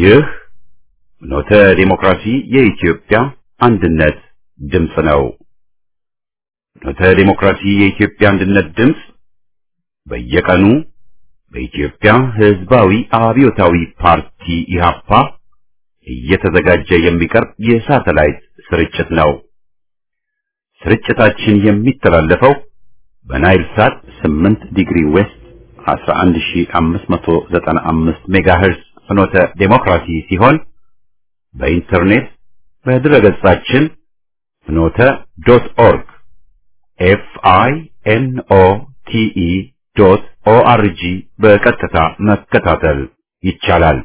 ይህ ኖተ ዲሞክራሲ የኢትዮጵያ አንድነት ድምፅ ነው። ኖተ ዲሞክራሲ የኢትዮጵያ አንድነት ድምፅ በየቀኑ በኢትዮጵያ ሕዝባዊ አብዮታዊ ፓርቲ ኢህአፓ እየተዘጋጀ የሚቀርብ የሳተላይት ስርጭት ነው። ስርጭታችን የሚተላለፈው በናይል ሳት 8 ዲግሪ ዌስት 11595 ሜጋሄርዝ ፍኖተ ዴሞክራሲ ሲሆን በኢንተርኔት በድረገጻችን ፍኖተ ዶት ኦርግ ኤፍ አይ ኤን ኦ ቲ ኢ ዶት ኦ አር ጂ በቀጥታ መከታተል ይቻላል።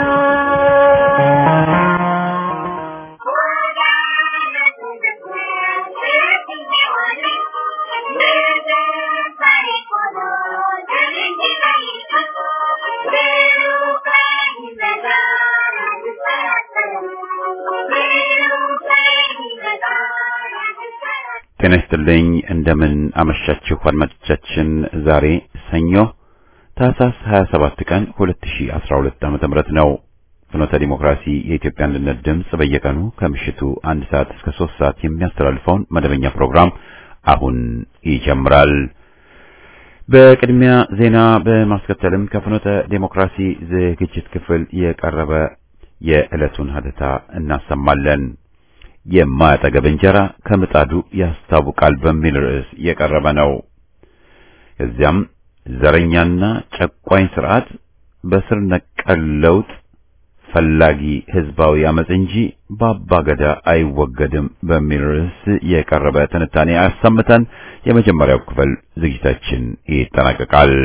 ጤና ይስጥልኝ። እንደምን አመሻችሁ አድማጮቻችን። ዛሬ ሰኞ ታህሳስ 27 ቀን 2012 ዓ.ም ነው። ፍኖተ ዲሞክራሲ የኢትዮጵያ አንድነት ድምፅ በየቀኑ ከምሽቱ አንድ ሰዓት እስከ ሶስት ሰዓት የሚያስተላልፈውን መደበኛ ፕሮግራም አሁን ይጀምራል። በቅድሚያ ዜና በማስከተልም ከፍኖተ ዲሞክራሲ ዝግጅት ክፍል የቀረበ የዕለቱን ሀተታ እናሰማለን። የማያጠገብ እንጀራ ከምጣዱ ያስታውቃል በሚል ርዕስ የቀረበ ነው። ከዚያም ዘረኛና ጨቋኝ ስርዓት በስር ነቀል ለውጥ ፈላጊ ህዝባዊ አመጽ እንጂ በአባገዳ አይወገድም በሚል ርዕስ የቀረበ ትንታኔ አሰምተን የመጀመሪያው ክፍል ዝግጅታችን ይጠናቀቃል።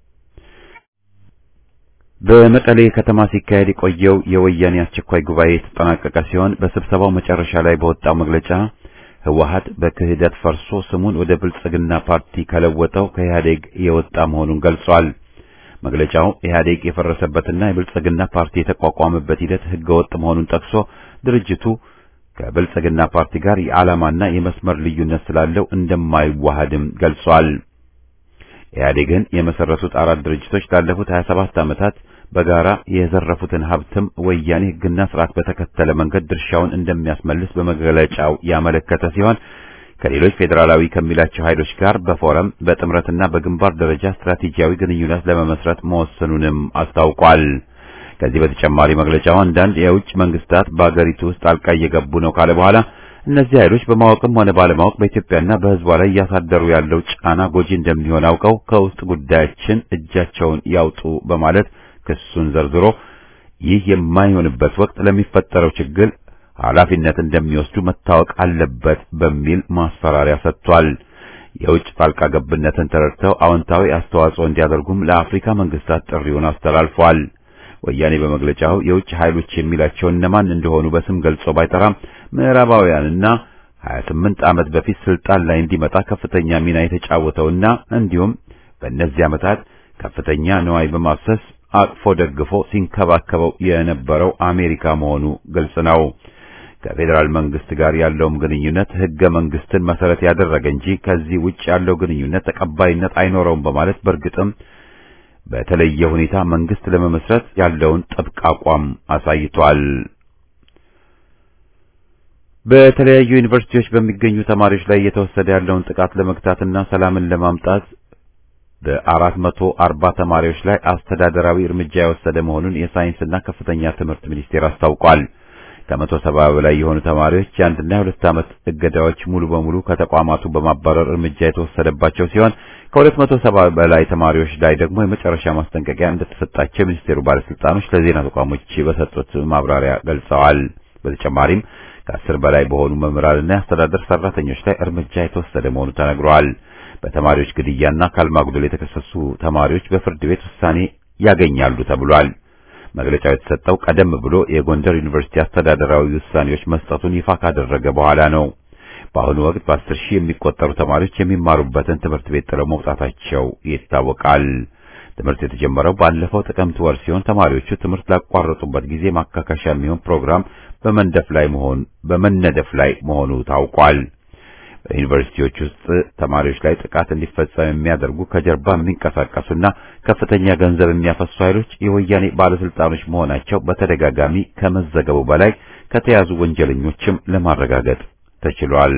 በመቀሌ ከተማ ሲካሄድ የቆየው የወያኔ አስቸኳይ ጉባኤ የተጠናቀቀ ሲሆን በስብሰባው መጨረሻ ላይ በወጣው መግለጫ ህወሀት በክህደት ፈርሶ ስሙን ወደ ብልጽግና ፓርቲ ከለወጠው ከኢህአዴግ የወጣ መሆኑን ገልጿል። መግለጫው ኢህአዴግ የፈረሰበትና የብልጽግና ፓርቲ የተቋቋመበት ሂደት ህገወጥ መሆኑን ጠቅሶ ድርጅቱ ከብልጽግና ፓርቲ ጋር የዓላማና የመስመር ልዩነት ስላለው እንደማይዋሃድም ገልጿል። ኢህአዴግን የመሰረቱት አራት ድርጅቶች ላለፉት 27 ዓመታት በጋራ የዘረፉትን ሀብትም ወያኔ ህግና ስርዓት በተከተለ መንገድ ድርሻውን እንደሚያስመልስ በመግለጫው ያመለከተ ሲሆን ከሌሎች ፌዴራላዊ ከሚላቸው ኃይሎች ጋር በፎረም በጥምረትና በግንባር ደረጃ ስትራቴጂያዊ ግንኙነት ለመመስረት መወሰኑንም አስታውቋል። ከዚህ በተጨማሪ መግለጫው አንዳንድ የውጭ መንግስታት በአገሪቱ ውስጥ ጣልቃ እየገቡ ነው ካለ በኋላ እነዚህ ኃይሎች በማወቅም ሆነ ባለማወቅ በኢትዮጵያና በህዝቧ ላይ እያሳደሩ ያለው ጫና ጎጂ እንደሚሆን አውቀው ከውስጥ ጉዳያችን እጃቸውን ያውጡ በማለት ክሱን ዘርዝሮ ይህ የማይሆንበት ወቅት ለሚፈጠረው ችግር ኃላፊነት እንደሚወስዱ መታወቅ አለበት በሚል ማስፈራሪያ ሰጥቷል። የውጭ ጣልቃ ገብነትን ተረድተው አዎንታዊ አስተዋጽኦ እንዲያደርጉም ለአፍሪካ መንግስታት ጥሪውን አስተላልፏል። ወያኔ በመግለጫው የውጭ ኃይሎች የሚላቸው እነማን እንደሆኑ በስም ገልጾ ባይጠራም ምዕራባውያንና 28 ዓመት በፊት ስልጣን ላይ እንዲመጣ ከፍተኛ ሚና የተጫወተውና እንዲሁም በእነዚህ ዓመታት ከፍተኛ ንዋይ በማፍሰስ አቅፎ ደግፎ ሲንከባከበው የነበረው አሜሪካ መሆኑ ግልጽ ነው። ከፌዴራል መንግስት ጋር ያለውም ግንኙነት ህገ መንግስትን መሰረት ያደረገ እንጂ ከዚህ ውጭ ያለው ግንኙነት ተቀባይነት አይኖረውም በማለት በእርግጥም በተለየ ሁኔታ መንግስት ለመመስረት ያለውን ጥብቅ አቋም አሳይቷል። በተለያዩ ዩኒቨርሲቲዎች በሚገኙ ተማሪዎች ላይ እየተወሰደ ያለውን ጥቃት ለመግታትና ሰላምን ለማምጣት በአራት መቶ አርባ ተማሪዎች ላይ አስተዳደራዊ እርምጃ የወሰደ መሆኑን የሳይንስና ከፍተኛ ትምህርት ሚኒስቴር አስታውቋል። ከመቶ ሰባ በላይ የሆኑ ተማሪዎች የአንድና የሁለት ዓመት እገዳዎች ሙሉ በሙሉ ከተቋማቱ በማባረር እርምጃ የተወሰደባቸው ሲሆን ከሁለት መቶ ሰባ በላይ ተማሪዎች ላይ ደግሞ የመጨረሻ ማስጠንቀቂያ እንደተሰጣቸው የሚኒስቴሩ ባለስልጣኖች ለዜና ተቋሞች በሰጡት ማብራሪያ ገልጸዋል። በተጨማሪም ከአስር በላይ በሆኑ መምህራንና የአስተዳደር ሰራተኞች ላይ እርምጃ የተወሰደ መሆኑ ተነግሯል። በተማሪዎች ግድያና አካል ማጉደል የተከሰሱ ተማሪዎች በፍርድ ቤት ውሳኔ ያገኛሉ ተብሏል። መግለጫው የተሰጠው ቀደም ብሎ የጎንደር ዩኒቨርሲቲ አስተዳደራዊ ውሳኔዎች መስጠቱን ይፋ ካደረገ በኋላ ነው። በአሁኑ ወቅት በአስር ሺህ የሚቆጠሩ ተማሪዎች የሚማሩበትን ትምህርት ቤት ጥለው መውጣታቸው ይታወቃል። ትምህርት የተጀመረው ባለፈው ጥቅምት ወር ሲሆን ተማሪዎቹ ትምህርት ላቋረጡበት ጊዜ ማካካሻ የሚሆን ፕሮግራም በመንደፍ ላይ መሆን በመነደፍ ላይ መሆኑ ታውቋል። በዩኒቨርሲቲዎች ውስጥ ተማሪዎች ላይ ጥቃት እንዲፈጸም የሚያደርጉ ከጀርባ የሚንቀሳቀሱና ከፍተኛ ገንዘብ የሚያፈሱ ኃይሎች የወያኔ ባለስልጣኖች መሆናቸው በተደጋጋሚ ከመዘገቡ በላይ ከተያዙ ወንጀለኞችም ለማረጋገጥ ተችሏል።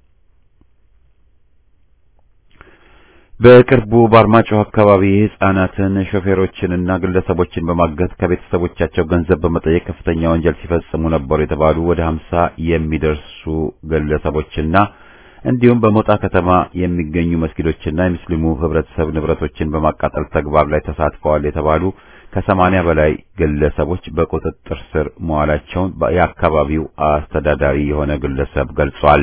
በቅርቡ በአርማጭሆ አካባቢ ሕፃናትን ሾፌሮችንና ግለሰቦችን በማገት ከቤተሰቦቻቸው ገንዘብ በመጠየቅ ከፍተኛ ወንጀል ሲፈጽሙ ነበሩ የተባሉ ወደ ሀምሳ የሚደርሱ ግለሰቦችና እንዲሁም በሞጣ ከተማ የሚገኙ መስጊዶችና የሙስሊሙ ህብረተሰብ ንብረቶችን በማቃጠል ተግባር ላይ ተሳትፈዋል የተባሉ ከሰማንያ በላይ ግለሰቦች በቁጥጥር ስር መዋላቸውን የአካባቢው አስተዳዳሪ የሆነ ግለሰብ ገልጿል።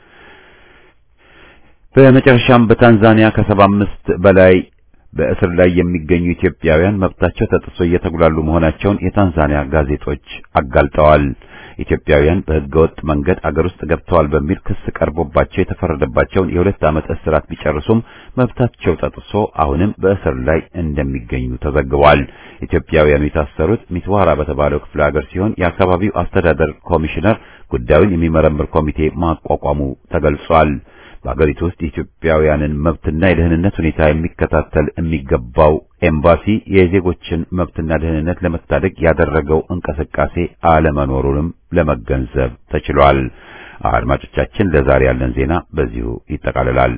በመጨረሻም በታንዛኒያ ከሰባ አምስት በላይ በእስር ላይ የሚገኙ ኢትዮጵያውያን መብታቸው ተጥሶ እየተጉላሉ መሆናቸውን የታንዛኒያ ጋዜጦች አጋልጠዋል። ኢትዮጵያውያን በህገወጥ መንገድ አገር ውስጥ ገብተዋል በሚል ክስ ቀርቦባቸው የተፈረደባቸውን የሁለት ዓመት እስራት ቢጨርሱም መብታቸው ተጥሶ አሁንም በእስር ላይ እንደሚገኙ ተዘግቧል። ኢትዮጵያውያኑ የታሰሩት ሚትዋራ በተባለው ክፍለ ሀገር ሲሆን የአካባቢው አስተዳደር ኮሚሽነር ጉዳዩን የሚመረምር ኮሚቴ ማቋቋሙ ተገልጿል። በአገሪቱ ውስጥ የኢትዮጵያውያንን መብትና የደህንነት ሁኔታ የሚከታተል የሚገባው ኤምባሲ የዜጎችን መብትና ደህንነት ለመታደግ ያደረገው እንቅስቃሴ አለመኖሩንም ለመገንዘብ ተችሏል። አድማጮቻችን፣ ለዛሬ ያለን ዜና በዚሁ ይጠቃልላል።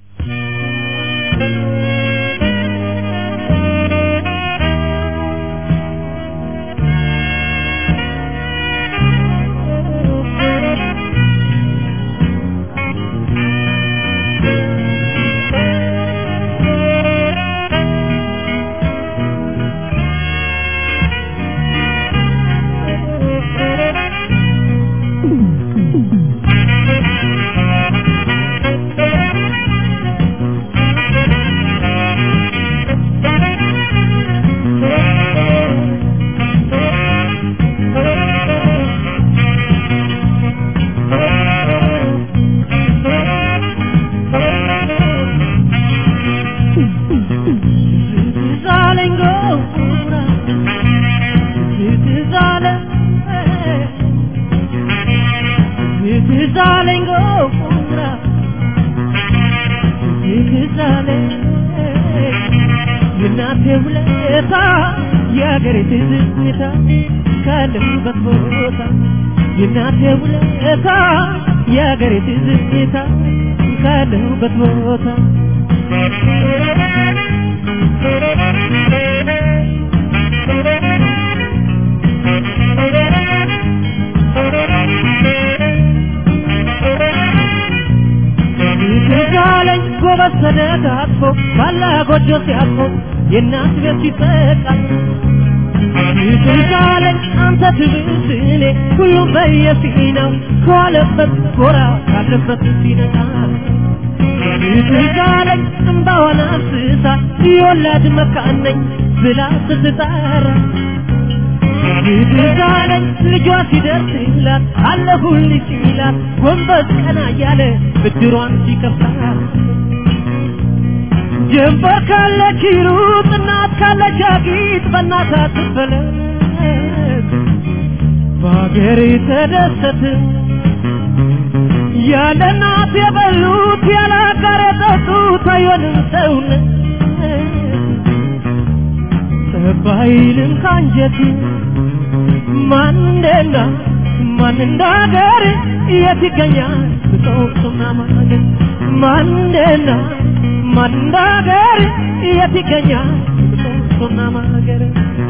የአገሬ ትዝታ ካለሁበት ቦታ ትዛለኝ ጎበዝ ተደጋግፎ ባላ ጎጆ ሲያልፎ የእናት ቤት ሲጠቃ ትዛለኝ አንተ ትብስ እኔ ሁሉም በየፊናው ከዋለበት ጎራ ካለበት ሲነቃ ትዛለኝ እምባዋን አፍስሳ የወላድ መካን ነኝ ብላ ስትጠራ ትዛለኝ ልጇ ሲደርስላት አለሁልሽ ሲላት ጎንበስ ቀና እያለ ብድሯን ሲከፍላት ጀንበር ካለች ሩጥ እናት ካለች አጊጥ በእናት አትፈለግ በአገሬ ተደሰት ያለ እናት የበሉት ያለ አጋር የጠጡት አይሆንም ሰውነት ጠባይልም ካንጀት ማን እንደና ማን እንዳገር የት ይገኛል ብጦቅሱና ማገር ማን እንደና ማን እንዳገር የት ይገኛል ብጦቅሱና ማገር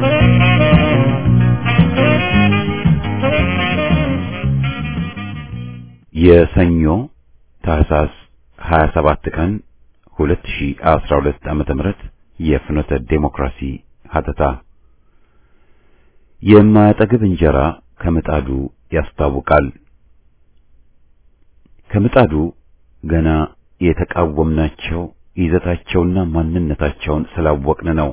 የሰኞ ታህሳስ 27 ቀን 2012 ዓመተ ምህረት የፍኖተ ዴሞክራሲ ሀተታ የማያጠግብ እንጀራ ከምጣዱ ያስታውቃል። ከምጣዱ ገና የተቃወምናቸው ይዘታቸውና ማንነታቸውን ስላወቅን ነው።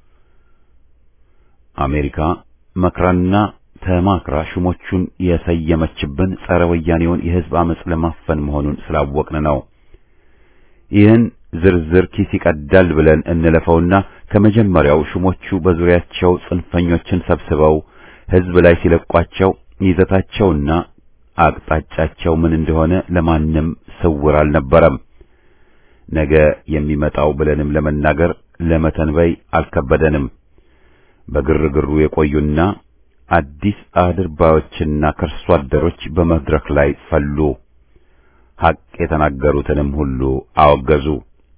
አሜሪካ መክራና ተማክራ ሹሞቹን የሰየመችብን ጸረ ወያኔውን የሕዝብ አመጽ ለማፈን መሆኑን ስላወቅን ነው። ይህን ዝርዝር ኪስ ይቀዳል ብለን እንለፈውና ከመጀመሪያው ሹሞቹ በዙሪያቸው ጽንፈኞችን ሰብስበው ሕዝብ ላይ ሲለቋቸው ይዘታቸውና አቅጣጫቸው ምን እንደሆነ ለማንም ስውር አልነበረም። ነገ የሚመጣው ብለንም ለመናገር ለመተንበይ አልከበደንም። በግርግሩ የቆዩና አዲስ አድርባዮችና ከርሶ አደሮች በመድረክ ላይ ፈሉ። ሐቅ የተናገሩትንም ሁሉ አወገዙ።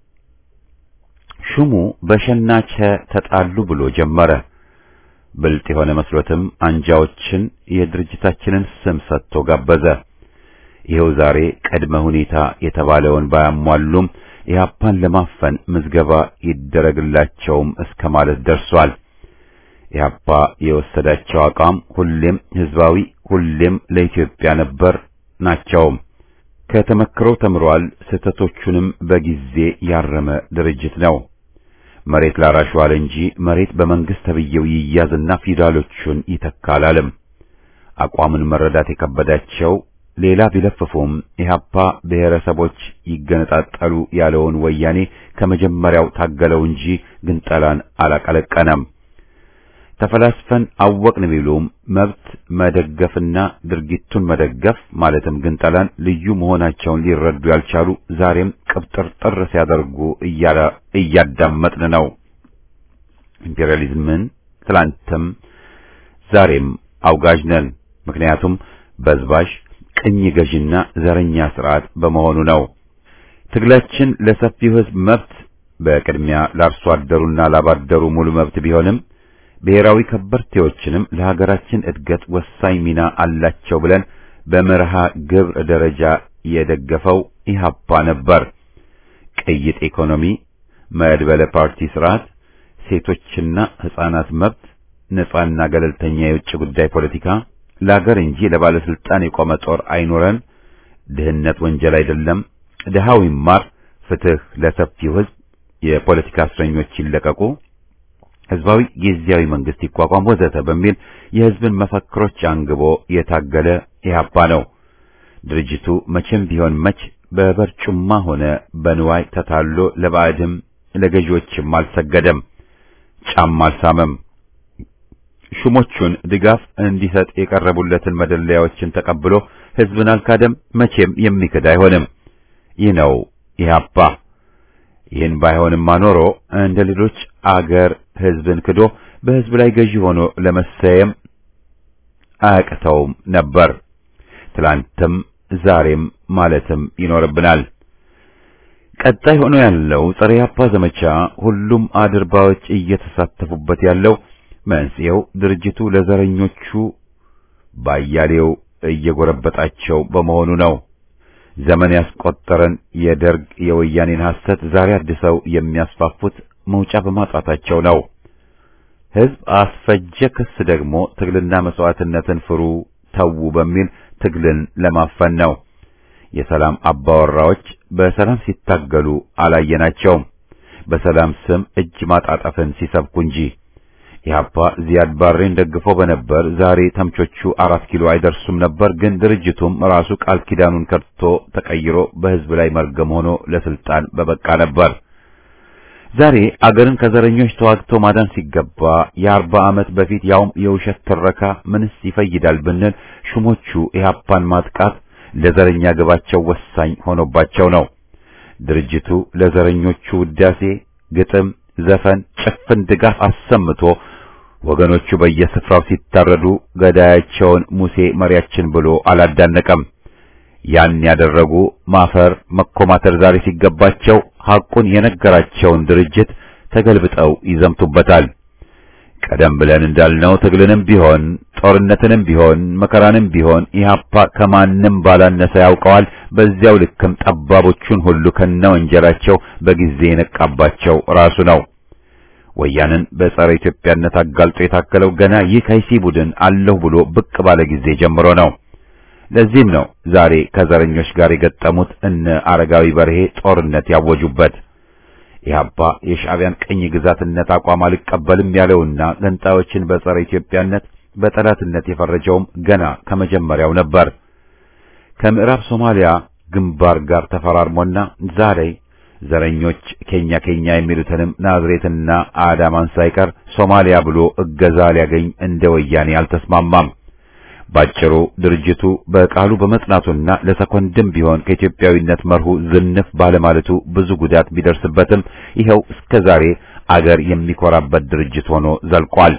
ሹሙ በሸናቸ ተጣሉ ብሎ ጀመረ። ብልጥ የሆነ መስሎትም አንጃዎችን የድርጅታችንን ስም ሰጥቶ ጋበዘ። ይኸው ዛሬ ቅድመ ሁኔታ የተባለውን ባያሟሉም ኢህአፓን ለማፈን ምዝገባ ይደረግላቸውም እስከ ማለት ደርሷል። ኢህአፓ የወሰዳቸው አቋም ሁሌም ህዝባዊ፣ ሁሌም ለኢትዮጵያ ነበር ናቸውም። ከተመክረው ተምሯል። ስህተቶቹንም በጊዜ ያረመ ድርጅት ነው። መሬት ላራሹ አለ እንጂ መሬት በመንግስት ተብዬው ይያዝና ፊውዳሎቹን ይተካል አለም። አቋምን መረዳት የከበዳቸው ሌላ ቢለፍፉም ኢህአፓ ብሔረሰቦች ይገነጣጠሉ ያለውን ወያኔ ከመጀመሪያው ታገለው እንጂ ግንጠላን አላቀለቀነም። ተፈላስፈን አወቅን ቢሉም መብት መደገፍና ድርጊቱን መደገፍ ማለትም ግንጠላን ልዩ መሆናቸውን ሊረዱ ያልቻሉ ዛሬም ቅብጥርጥር ሲያደርጉ እያዳመጥን ነው። ኢምፔሪያሊዝምን ትላንትም ዛሬም አውጋዥ ነን። ምክንያቱም በዝባዥ ቅኝ ገዥና ዘረኛ ስርዓት በመሆኑ ነው። ትግላችን ለሰፊው ህዝብ መብት በቅድሚያ ለአርሶ አደሩና ላባደሩ ሙሉ መብት ቢሆንም ብሔራዊ ከበርቴዎችንም ለሀገራችን እድገት ወሳኝ ሚና አላቸው ብለን በመርሃ ግብር ደረጃ የደገፈው ኢህአፓ ነበር። ቅይጥ ኢኮኖሚ፣ መድበለ ፓርቲ ስርዓት፣ ሴቶችና ህፃናት መብት፣ ነጻና ገለልተኛ የውጭ ጉዳይ ፖለቲካ፣ ለሀገር እንጂ ለባለስልጣን የቆመ ጦር አይኖረን፣ ድህነት ወንጀል አይደለም፣ ድሃው ይማር፣ ፍትህ ለሰፊው ህዝብ፣ የፖለቲካ እስረኞች ይለቀቁ ህዝባዊ ጊዜያዊ መንግስት ይቋቋም ወዘተ በሚል የህዝብን መፈክሮች አንግቦ የታገለ ኢህአፓ ነው። ድርጅቱ መቼም ቢሆን መች በበርጩማ ሆነ በንዋይ ተታሎ ለባዕድም ለገዢዎችም አልሰገደም፣ ጫማ አልሳመም። ሹሞቹን ድጋፍ እንዲሰጥ የቀረቡለትን መደለያዎችን ተቀብሎ ህዝብን አልካደም፣ መቼም የሚክድ አይሆንም። ይህ ነው ኢህአፓ። ይህን ባይሆንማ ኖሮ እንደ ሌሎች አገር ህዝብን ክዶ በህዝብ ላይ ገዢ ሆኖ ለመሰየም አያቅተውም ነበር። ትላንትም ዛሬም ማለትም ይኖርብናል። ቀጣይ ሆኖ ያለው ጸረ ኢህአፓ ዘመቻ ሁሉም አድርባዎች እየተሳተፉበት ያለው መንስኤው ድርጅቱ ለዘረኞቹ ባያሌው እየጎረበጣቸው በመሆኑ ነው። ዘመን ያስቆጠረን የደርግ የወያኔን ሐሰት ዛሬ አድሰው የሚያስፋፉት መውጫ በማጣታቸው ነው። ህዝብ አስፈጀ ክስ ደግሞ ትግልና መስዋዕትነትን ፍሩ ተዉ በሚል ትግልን ለማፈን ነው። የሰላም አባወራዎች በሰላም ሲታገሉ አላየናቸውም። በሰላም ስም እጅ ማጣጠፍን ሲሰብኩ እንጂ ኢህአፓ ዚያድ ባሬን ደግፎ በነበር ዛሬ ተምቾቹ አራት ኪሎ አይደርሱም ነበር። ግን ድርጅቱም ራሱ ቃል ኪዳኑን ከድቶ ተቀይሮ በህዝብ ላይ መርገም ሆኖ ለስልጣን በበቃ ነበር። ዛሬ አገርን ከዘረኞች ተዋግቶ ማዳን ሲገባ የአርባ ዓመት በፊት ያውም የውሸት ትረካ ምንስ ይፈይዳል ብንል ሹሞቹ ኢህአፓን ማጥቃት ለዘረኛ ግባቸው ወሳኝ ሆኖባቸው ነው። ድርጅቱ ለዘረኞቹ ውዳሴ፣ ግጥም፣ ዘፈን፣ ጭፍን ድጋፍ አሰምቶ ወገኖቹ በየስፍራው ሲታረዱ ገዳያቸውን ሙሴ መሪያችን ብሎ አላዳነቀም። ያን ያደረጉ ማፈር መኮማተር ዛሬ ሲገባቸው ሐቁን የነገራቸውን ድርጅት ተገልብጠው ይዘምቱበታል። ቀደም ብለን እንዳልነው ትግልንም ቢሆን ጦርነትንም ቢሆን መከራንም ቢሆን ኢህአፓ ከማንም ባላነሰ ያውቀዋል። በዚያው ልክም ጠባቦቹን ሁሉ ከነ ወንጀላቸው በጊዜ የነቃባቸው ራሱ ነው። ወያንን በጸረ ኢትዮጵያነት አጋልጦ የታከለው ገና ይህ ከይሲ ቡድን አለሁ ብሎ ብቅ ባለ ጊዜ ጀምሮ ነው። ለዚህም ነው ዛሬ ከዘረኞች ጋር የገጠሙት እነ አረጋዊ በርሄ ጦርነት ያወጁበት። ኢህአፓ የሻዕቢያን ቅኝ ግዛትነት አቋም አልቀበልም ያለውና ገንጣዮችን በጸረ ኢትዮጵያነት በጠላትነት የፈረጀውም ገና ከመጀመሪያው ነበር። ከምዕራብ ሶማሊያ ግንባር ጋር ተፈራርሞና ዛሬ ዘረኞች ኬኛ ኬኛ የሚሉትንም ናዝሬትና አዳማን ሳይቀር ሶማሊያ ብሎ እገዛ ሊያገኝ እንደ ወያኔ አልተስማማም። ባጭሩ ድርጅቱ በቃሉ በመጽናቱና ለሰኮንድም ቢሆን ከኢትዮጵያዊነት መርሁ ዝንፍ ባለማለቱ ብዙ ጉዳት ቢደርስበትም ይኸው እስከ ዛሬ አገር የሚኮራበት ድርጅት ሆኖ ዘልቋል።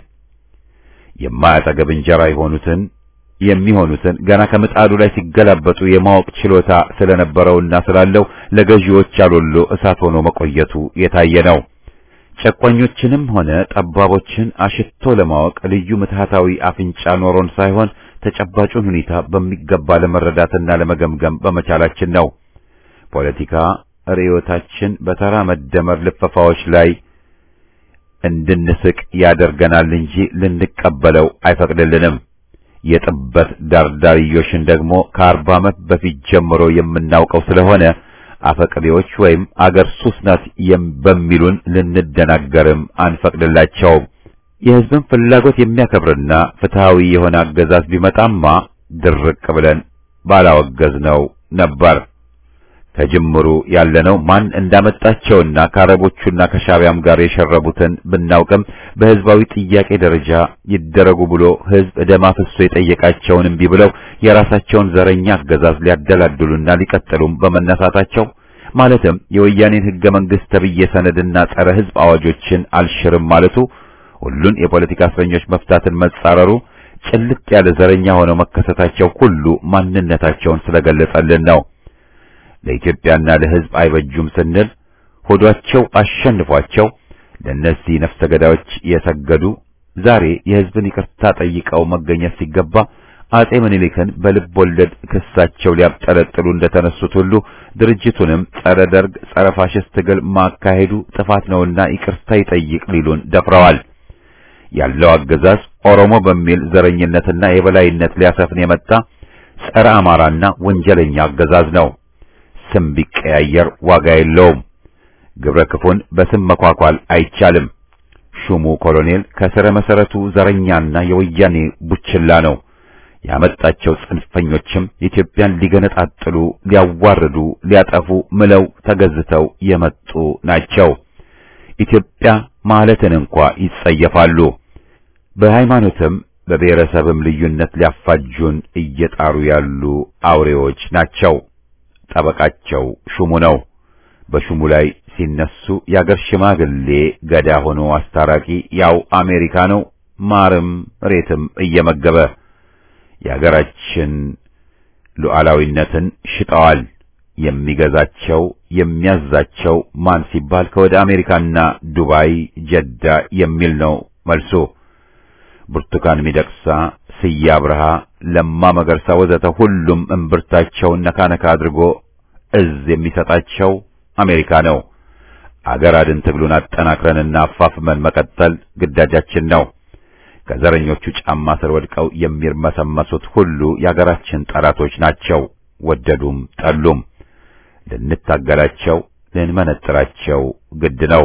የማያጠገብ እንጀራ የሆኑትን የሚሆኑትን ገና ከምጣዱ ላይ ሲገላበጡ የማወቅ ችሎታ ስለነበረውና ስላለው ለገዢዎች ያሎሎ እሳት ሆኖ መቆየቱ የታየ ነው። ጨቋኞችንም ሆነ ጠባቦችን አሽቶ ለማወቅ ልዩ ምትሃታዊ አፍንጫ ኖሮን ሳይሆን ተጨባጩን ሁኔታ በሚገባ ለመረዳትና ለመገምገም በመቻላችን ነው። ፖለቲካ ርዕዮታችን በተራ መደመር ልፈፋዎች ላይ እንድንስቅ ያደርገናል እንጂ ልንቀበለው አይፈቅድልንም። የጥበት ዳርዳርዮሽን ደግሞ ከአርባ ዓመት በፊት ጀምሮ የምናውቀው ስለሆነ አፈቅሬዎች ወይም አገር ሱስ ናት በሚሉን ልንደናገርም አንፈቅድላቸውም። የሕዝብን ፍላጎት የሚያከብርና ፍትሃዊ የሆነ አገዛዝ ቢመጣማ ድርቅ ብለን ባላወገዝነው ነበር። ከጅምሩ ያለነው ማን እንዳመጣቸውና ከአረቦቹና ከሻቢያም ጋር የሸረቡትን ብናውቅም በሕዝባዊ ጥያቄ ደረጃ ይደረጉ ብሎ ሕዝብ ደም አፍሶ የጠየቃቸውን እምቢ ብለው የራሳቸውን ዘረኛ አገዛዝ ሊያደላድሉና ሊቀጥሉም በመነሳታቸው ማለትም የወያኔን ሕገ መንግሥት ተብዬ ሰነድና ጸረ ሕዝብ አዋጆችን አልሽርም ማለቱ፣ ሁሉን የፖለቲካ እስረኞች መፍታትን መጻረሩ፣ ጭልጥ ያለ ዘረኛ ሆነው መከሰታቸው ሁሉ ማንነታቸውን ስለገለጸልን ነው። ለኢትዮጵያና ለሕዝብ አይበጁም ስንል ሆዷቸው አሸንፏቸው ለእነዚህ ነፍሰ ገዳዮች የሰገዱ ዛሬ የሕዝብን ይቅርታ ጠይቀው መገኘት ሲገባ አጼ ምኒልክን በልብ ወለድ ክሳቸው ሊያብጠለጥሉ እንደተነሱት ሁሉ ድርጅቱንም ጸረ ደርግ፣ ጸረ ፋሽስት ትግል ማካሄዱ ጥፋት ነውና ይቅርታ ይጠይቅ ሊሉን ደፍረዋል። ያለው አገዛዝ ኦሮሞ በሚል ዘረኝነትና የበላይነት ሊያሰፍን የመጣ ጸረ አማራና ወንጀለኛ አገዛዝ ነው። ስም ቢቀያየር ዋጋ የለውም። ግብረ ክፉን በስም መኳኳል አይቻልም። ሹሙ ኮሎኔል ከስረ መሰረቱ ዘረኛና የወያኔ ቡችላ ነው። ያመጣቸው ጽንፈኞችም ኢትዮጵያን ሊገነጣጥሉ፣ ሊያዋርዱ፣ ሊያጠፉ ምለው ተገዝተው የመጡ ናቸው። ኢትዮጵያ ማለትን እንኳ ይጸየፋሉ። በሃይማኖትም በብሔረሰብም ልዩነት ሊያፋጁን እየጣሩ ያሉ አውሬዎች ናቸው። ጠበቃቸው ሹሙ ነው። በሹሙ ላይ ሲነሱ የአገር ሽማግሌ ገዳ ሆኖ አስታራቂ ያው አሜሪካ ነው። ማርም ሬትም እየመገበ የአገራችን ሉዓላዊነትን ሽጠዋል። የሚገዛቸው የሚያዛቸው ማን ሲባል ከወደ አሜሪካና ዱባይ፣ ጀዳ የሚል ነው መልሱ። ብርቱካን ሚደቅሳ፣ ስዬ አብርሃ፣ ለማ መገርሳ ወዘተ ሁሉም እምብርታቸውን ነካ ነካ አድርጎ እዝ የሚሰጣቸው አሜሪካ ነው። አገር አድን ትግሉን አጠናክረንና አፋፍመን መቀጠል ግዳጃችን ነው። ከዘረኞቹ ጫማ ስር ወድቀው የሚርመሰመሱት ሁሉ የአገራችን ጠላቶች ናቸው። ወደዱም ጠሉም ልንታገላቸው ልንመነጥራቸው ግድ ነው።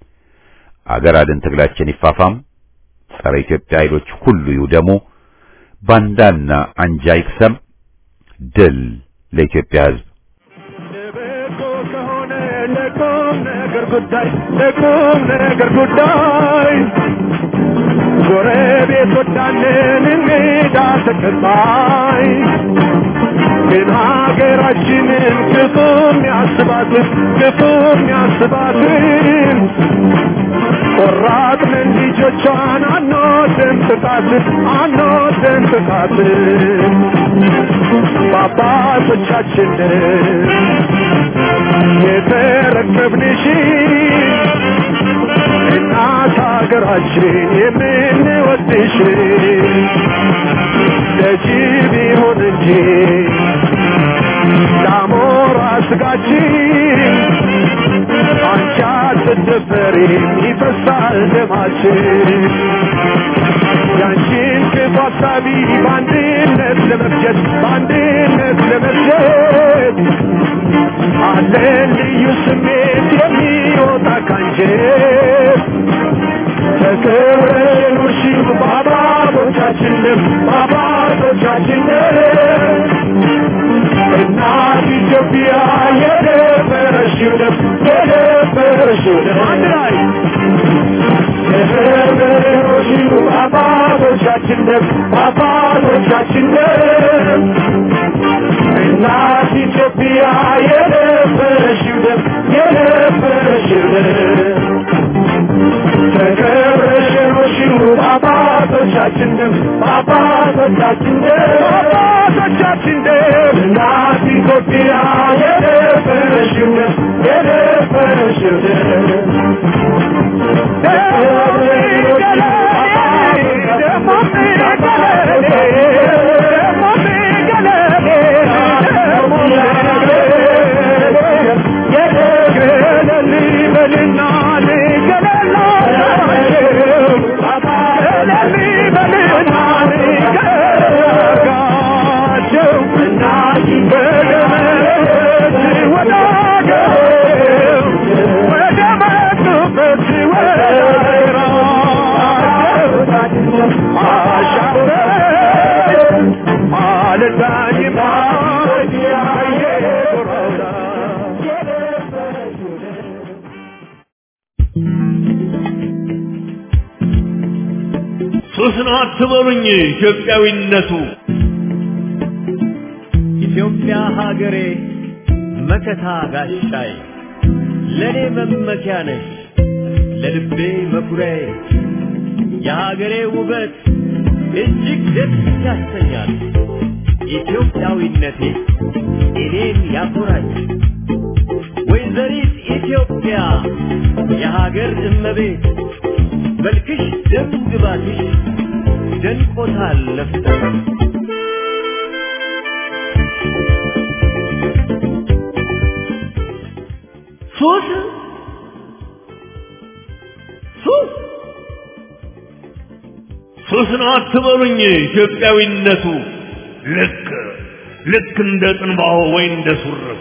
አገር አድን ትግላችን ይፋፋም። ጸረ ኢትዮጵያ ኃይሎች ሁሉ ይውደሙ። ባንዳና አንጃ ይክሰም። ድል ለኢትዮጵያ ሕዝብ። ለበጎ ከሆነ ለቁም ነገር ጉዳይ ለቁም ነገር ጉዳይ ጎረቤት ወዳለን እንግዳ ተቀባይ ግን ሀገራችንን ክፉም ያስባትን ክፉም ያስባትን ቆራጥንን ልጆቿን አንወድም ጥቃትን አንወድም ጥቃትን በአባቶቻችንን የተረከብንሽ እናት ሀገራችን የምንወድሽ ለጅብ ይሁን እንጂ ለአሞራ ስጋችን አንቺ አትደፈሪም ይፈሳል ደማችን ያንቺን ክፉ ሀሳቢ በአንድነት ለመፍጀት በአንድነት ለመፍጀት አለን ልዩ ስሜት የሚወጣ ካንጀት ተከብረሽ ኑርሺው በአባቶቻችንም በአባቶቻችንም እናት ኢትዮጵያ የደፈረሽው ደም የደፈረሽው ደም አንድ ላይ የደፈረሽው በአባቶቻችን በአባቶቻችን ደም በአባቶቻችን ደም እናት ኢትዮጵያ የደፈረሽው ደም የደፈረሽው ደም ተከብረሽ ኖርሽው በአባቶቻችን ደም በአባቶቻችን ደም በአባቶቻችን ደም እናት ኢትዮጵያ የደፈረሽው ደም የደፈረሽው ደም ሱስ ነው አትበሉኝ ኢትዮጵያዊነቱ ኢትዮጵያ ሀገሬ መከታ ጋሻዬ ለእኔ መመኪያ ነሽ ለልቤ መኩሪያዬ የሀገሬ ውበት እጅግ ደስ ያሰኛል ኢትዮጵያዊነቴ እኔን ያኮራኝ ወይዘሪት ኢትዮጵያ የሀገር እመቤት መልክሽ ደም ግባትሽ ደንቆታል ለፍተሽ ሱስ ሱስ ሱስ ነው አትበሉኝ ኢትዮጵያዊነቱ ልክ ልክ እንደ ጥንባሆ ወይ እንደ ሱርፍ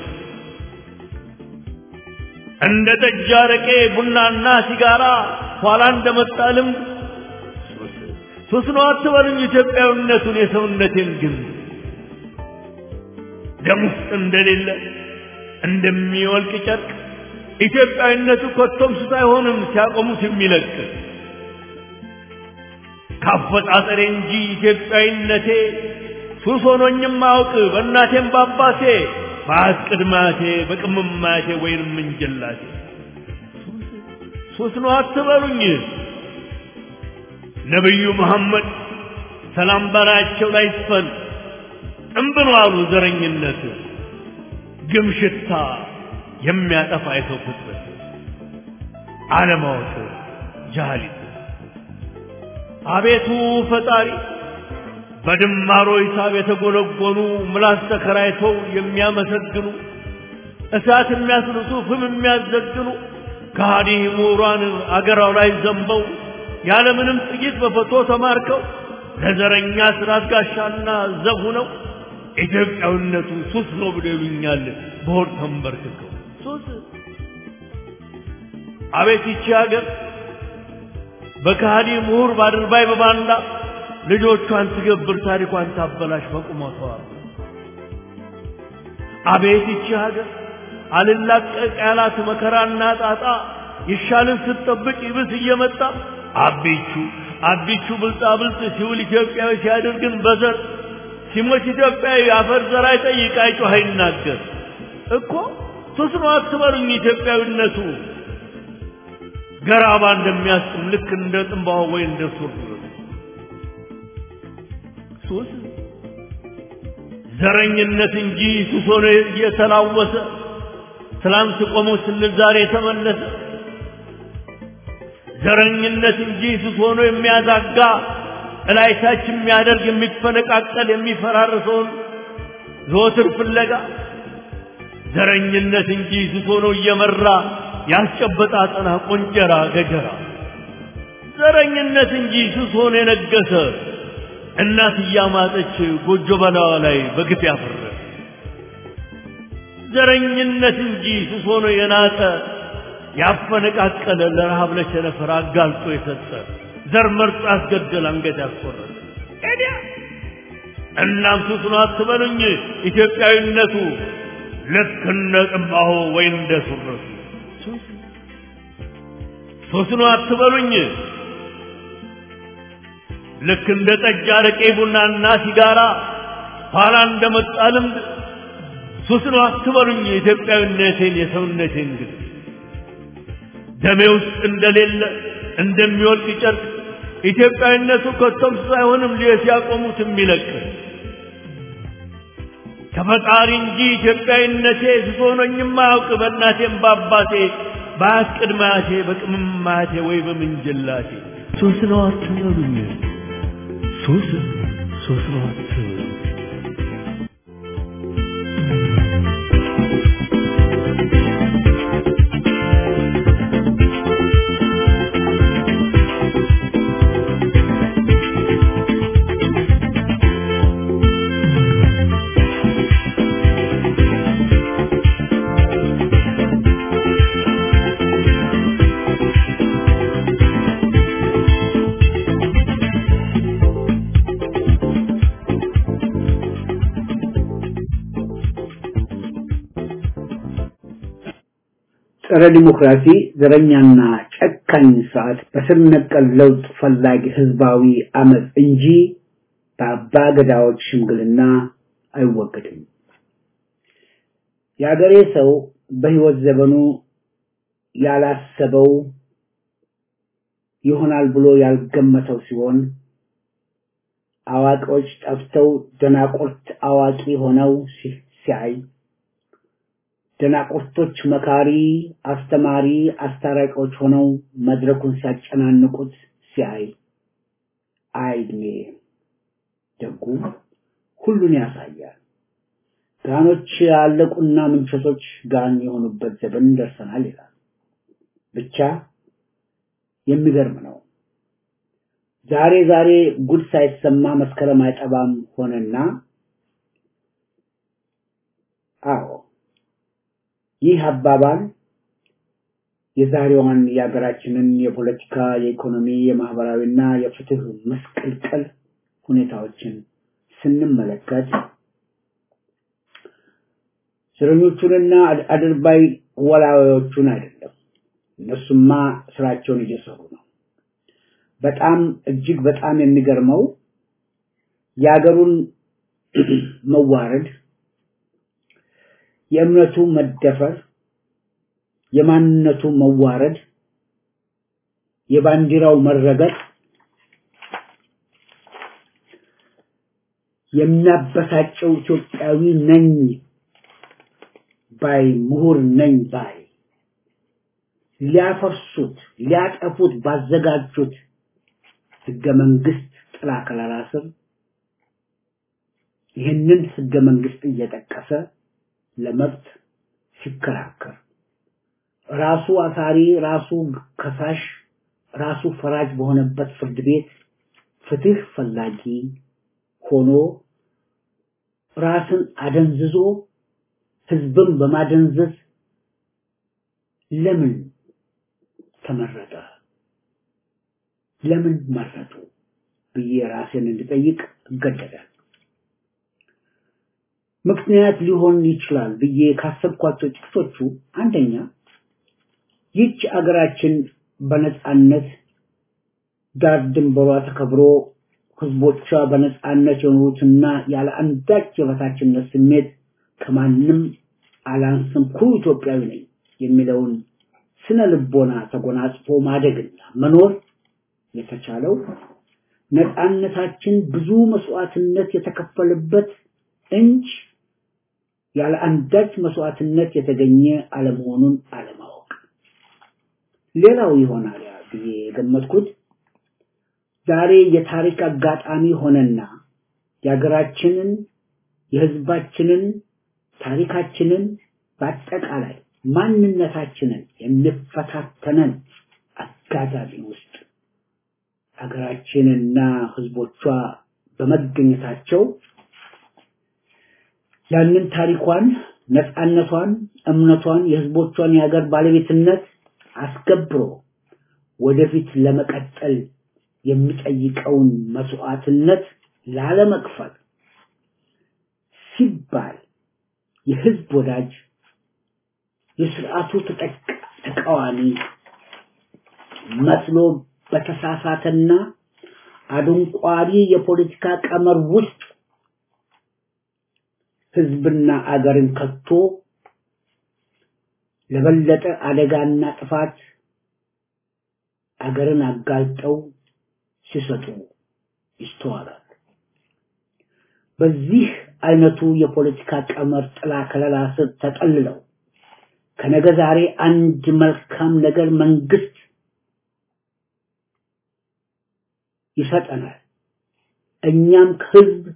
እንደ ጠጅ አረቄ ቡናና ሲጋራ ኋላ እንደመጣ ልምድ ሱስ ሱስ ነው አትበሉኝ ኢትዮጵያዊነቱን የሰውነቴን ግን ደም ውስጥ እንደሌለ እንደሚወልቅ ጨርቅ ኢትዮጵያዊነቱ ኮቶም ሱስ አይሆንም ሲያቆሙት የሚለቅ ካፈጣጠሬ እንጂ ኢትዮጵያዊነቴ ሱስ ሆኖኝም አውቅ በእናቴም በአባቴ በአት ቅድማቴ በቅምማቴ ወይንም እንጀላቴ ሱስ ነው አትበሉኝ ነቢዩ መሐመድ ሰላም በላያቸው ላይ ይስፈን ጥንብን አሉ ዘረኝነት ግም ሽታ የሚያጠፋ የሰው ፍጥረት አለማወቅ ጃሃሊት አቤቱ ፈጣሪ በድማሮ ሂሳብ የተጎለጎሉ ምላስ ተከራይተው የሚያመሰግኑ እሳት የሚያስልሱ ፍም የሚያዘግኑ ከሃዲ ምሁራን አገራው ላይ ዘንበው ያለምንም ጥቂት በፈቶ ተማርከው ለዘረኛ ስርዓት ጋሻና ዘብ ሆነው ኢትዮጵያዊነቱ ሱስ ነው ብሎ ይሉኛል በሆድ ተንበርክከው ሱስ አቤት ይቺ ሀገር በከሃዲ ምሁር ባድርባይ በባንዳ ልጆቿን ትገብር ታሪኳን ታበላሽ በቁመቷ አቤት ይቺ ሀገር አልላቀቅ ያላት መከራና ጣጣ ይሻልን ስትጠብቅ ይብስ እየመጣ አቢቹ አቢቹ ብልጣ ብልጥ ሲውል ኢትዮጵያዊ ሲያደርግን በዘር ሲሞት ኢትዮጵያዊ አፈር ዘር አይጠይቅ አይጮህ አይናገር እኮ ሱስ ነው አትበሉኝ ኢትዮጵያዊነቱ ገራባ እንደሚያስጥም ልክ እንደ ጥንባሆ ወይ እንደ ሱር ሱስ ዘረኝነት እንጂ ሱስ ሆኖ እየተላወሰ ትላንት ቆሞ ስንል ዛሬ የተመለሰ ዘረኝነት እንጂ ሱስ ሆኖ የሚያዛጋ እላይታች የሚያደርግ የሚፈነቃቀል የሚፈራርሰውን ዘወትር ፍለጋ ዘረኝነት እንጂ ሱስ ሆኖ እየመራ ያስጨበጣ አጠና ቆንጀራ ገጀራ ዘረኝነት እንጂ ሱስ ሆኖ የነገሰ እናት እያማጠች ጎጆ በላዋ ላይ በግፍ ያፈረ ዘረኝነት እንጂ ሱስ ሆኖ የናጠ ያፈነቃቀለ ለረሃብ ለቸነፈር አጋልጦ የሰጠ ዘር መርጦ ያስገደል አንገት ያስቆረጠ ኤዲያ እናም ሱስ ነው አትበሉኝ ኢትዮጵያዊነቱ ልክ እንደ ጥንባሆ ወይ እንደ ሱረቱ ሱስ ነው አትበሉኝ ልክ እንደ ጠጅ፣ አረቄ፣ ቡናና ሲጋራ ኋላ እንደመጣ ልምድ ሱስ ነው አትበሉኝ የኢትዮጵያዊነቴን የሰውነቴን ግን ደሜ ውስጥ እንደሌለ እንደሚወልቅ ጨርቅ ኢትዮጵያዊነቱ ከቶም ሳይሆንም ሲያቆሙት የሚለቅ ከፈጣሪ እንጂ ኢትዮጵያዊነቴ ስሶኖኝም አያውቅ በእናቴም በአባቴ በአያት ቅድመ አያቴ በቅምም አያቴ ወይ በምንጅላቴ ሱስ ነው አትበሉኝ ሱስ ሱስ ነው አትበሉኝ ጸረ ዲሞክራሲ ዘረኛና ጨካኝ ስርዓት በስር ነቀል ለውጥ ፈላጊ ህዝባዊ አመፅ እንጂ በአባ ገዳዎች ሽምግልና አይወገድም። የአገሬ ሰው በህይወት ዘመኑ ያላሰበው ይሆናል ብሎ ያልገመተው ሲሆን አዋቂዎች ጠፍተው ደናቁርት አዋቂ ሆነው ሲያይ ደናቁርቶች መካሪ፣ አስተማሪ፣ አስታራቂዎች ሆነው መድረኩን ሲያጨናንቁት ሲያይ አይድሜ ደጉ ሁሉን ያሳያል። ጋኖች ያለቁና ምንቸቶች ጋን የሆኑበት ዘመን ደርሰናል ይላል። ብቻ የሚገርም ነው። ዛሬ ዛሬ ጉድ ሳይሰማ መስከረም አይጠባም ሆነና አዎ ይህ አባባል የዛሬዋን የሀገራችንን የፖለቲካ፣ የኢኮኖሚ፣ የማህበራዊና የፍትህ መስቀልቀል ሁኔታዎችን ስንመለከት እስረኞቹንና አድርባይ ወላዋዮቹን አይደለም። እነሱማ ስራቸውን እየሰሩ ነው። በጣም እጅግ በጣም የሚገርመው የሀገሩን መዋረድ የእምነቱ መደፈር፣ የማንነቱ መዋረድ፣ የባንዲራው መረገጥ የሚያበሳጨው ኢትዮጵያዊ ነኝ ባይ ምሁር ነኝ ባይ ሊያፈርሱት ሊያጠፉት ባዘጋጁት ህገ መንግስት ጥላ ከለላ ስር ይህንን ህገ መንግስት እየጠቀሰ ለመብት ሲከራከር ራሱ አሳሪ ራሱ ከሳሽ ራሱ ፈራጅ በሆነበት ፍርድ ቤት ፍትህ ፈላጊ ሆኖ ራስን አደንዝዞ ህዝብን በማደንዘዝ ለምን ተመረጠ? ለምን መረጡ ብዬ ራሴን እንድጠይቅ እገደዳል። ምክንያት ሊሆን ይችላል ብዬ ካሰብኳቸው ጥቂቶቹ አንደኛ ይህች አገራችን በነጻነት ዳር ድንበሯ ተከብሮ ህዝቦቿ በነጻነት የኖሩትና ያለ አንዳች የበታችነት ስሜት ከማንም አላንስም ኩሩ ኢትዮጵያዊ ነኝ የሚለውን ስነ ልቦና ተጎናጽፎ ማደግና መኖር የተቻለው ነጻነታችን ብዙ መስዋዕትነት የተከፈለበት እንጂ ያለ አንዳች መስዋዕትነት የተገኘ አለመሆኑን አለማወቅ። ሌላው ይሆናል ብዬ የገመትኩት ዛሬ የታሪክ አጋጣሚ ሆነና የሀገራችንን የህዝባችንን ታሪካችንን በአጠቃላይ ማንነታችንን የሚፈታተነን አጋጣሚ ውስጥ ሀገራችንና ህዝቦቿ በመገኘታቸው ያንን ታሪኳን፣ ነፃነቷን፣ እምነቷን፣ የህዝቦቿን የሀገር ባለቤትነት አስከብሮ ወደፊት ለመቀጠል የሚጠይቀውን መስዋዕትነት ላለመክፈል ሲባል የህዝብ ወዳጅ የስርዓቱ ተቃዋሚ መስሎ በተሳሳተና አድንቋሪ የፖለቲካ ቀመር ውስጥ ህዝብና አገርን ከቶ ለበለጠ አደጋና ጥፋት አገርን አጋልጠው ሲሰጡ ይስተዋላል። በዚህ አይነቱ የፖለቲካ ቀመር ጥላ ከለላ ስር ተጠልለው ከነገ ዛሬ አንድ መልካም ነገር መንግስት ይሰጠናል፣ እኛም ከህዝብ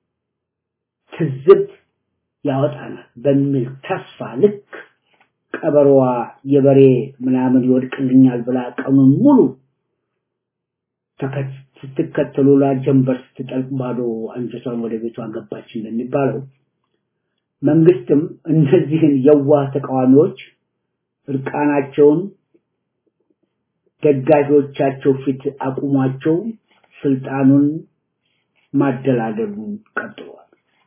ትዝብት ያወጣናል በሚል ተስፋ ልክ ቀበሮዋ የበሬ ምናምን ይወድቅልኛል ብላ ቀኑን ሙሉ ስትከተሉ ጀንበር ስትጠልቅ ባዶ አንጀቷን ወደ ቤቷ ገባች እንደሚባለው መንግስትም እነዚህን የዋህ ተቃዋሚዎች እርቃናቸውን ደጋፊዎቻቸው ፊት አቁሟቸው ስልጣኑን ማደላደሉን ቀጥሏል።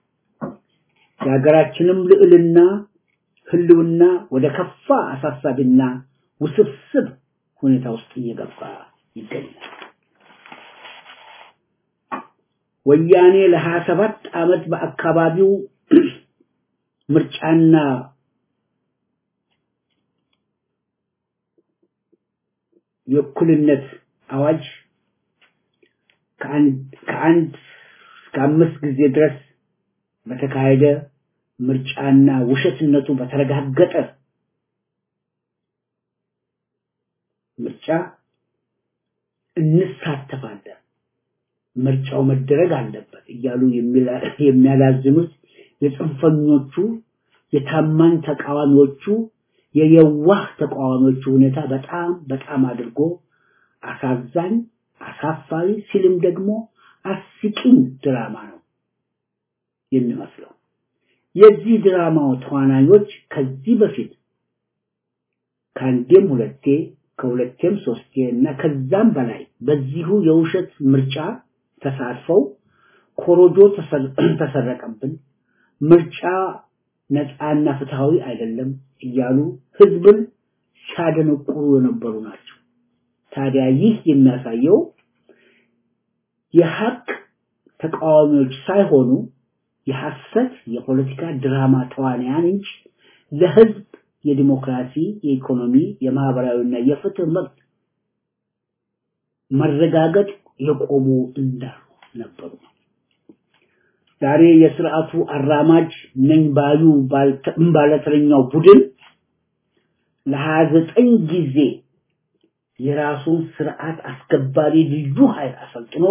የሀገራችንም ልዕልና ህልውና ወደ ከፋ አሳሳቢና ውስብስብ ሁኔታ ውስጥ እየገባ ይገኛል። ወያኔ ለሀያ ሰባት ዓመት በአካባቢው ምርጫና የእኩልነት አዋጅ ከአንድ እስከ አምስት ጊዜ ድረስ በተካሄደ ምርጫና ውሸትነቱ በተረጋገጠ ምርጫ እንሳተፋለን፣ ምርጫው መደረግ አለበት እያሉ የሚያላዝኑት የጽንፈኞቹ የታማኝ ተቃዋሚዎቹ የየዋህ ተቃዋሚዎቹ ሁኔታ በጣም በጣም አድርጎ አሳዛኝ፣ አሳፋሪ ሲልም ደግሞ አስቂኝ ድራማ ነው የሚመስለው። የዚህ ድራማው ተዋናዮች ከዚህ በፊት ከአንዴም ሁለቴ ከሁለቴም ሶስቴ እና ከዛም በላይ በዚሁ የውሸት ምርጫ ተሳትፈው ኮሮጆ ተሰረቀብን፣ ምርጫ ነፃና ፍትሃዊ አይደለም እያሉ ህዝብን ሲያደነቁሩ የነበሩ ናቸው። ታዲያ ይህ የሚያሳየው የሀቅ ተቃዋሚዎች ሳይሆኑ የሐሰት የፖለቲካ ድራማ ተዋንያን እንጂ ለህዝብ የዲሞክራሲ፣ የኢኮኖሚ፣ የማህበራዊና የፍትህ መብት መረጋገጥ የቆሙ እንዳሉ ነበሩ። ዛሬ የስርዓቱ አራማጅ ነኝ ባዩ ባለተረኛው ቡድን ለሀያ ዘጠኝ ጊዜ የራሱን ስርዓት አስከባሪ ልዩ ኃይል አሰልጥኖ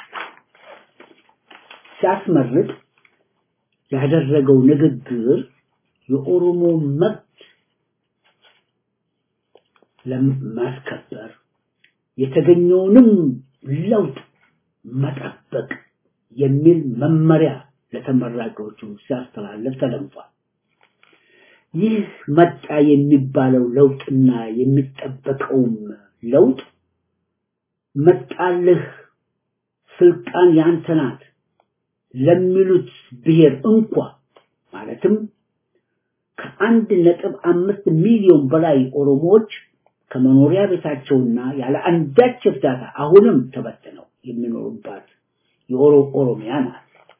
ሲያስመርቅ ያደረገው ንግግር የኦሮሞ መብት ለማስከበር የተገኘውንም ለውጥ መጠበቅ የሚል መመሪያ ለተመራቂዎቹ ሲያስተላልፍ ተደምጧል። ይህ መጣ የሚባለው ለውጥና የሚጠበቀውም ለውጥ መጣልህ ስልጣን ያንተ ናት ለሚሉት ብሔር እንኳ ማለትም ከአንድ ነጥብ አምስት ሚሊዮን በላይ ኦሮሞዎች ከመኖሪያ ቤታቸውና ያለ አንዳች እርዳታ አሁንም ተበትነው የሚኖሩባት የኦሮ ኦሮሚያ ናት።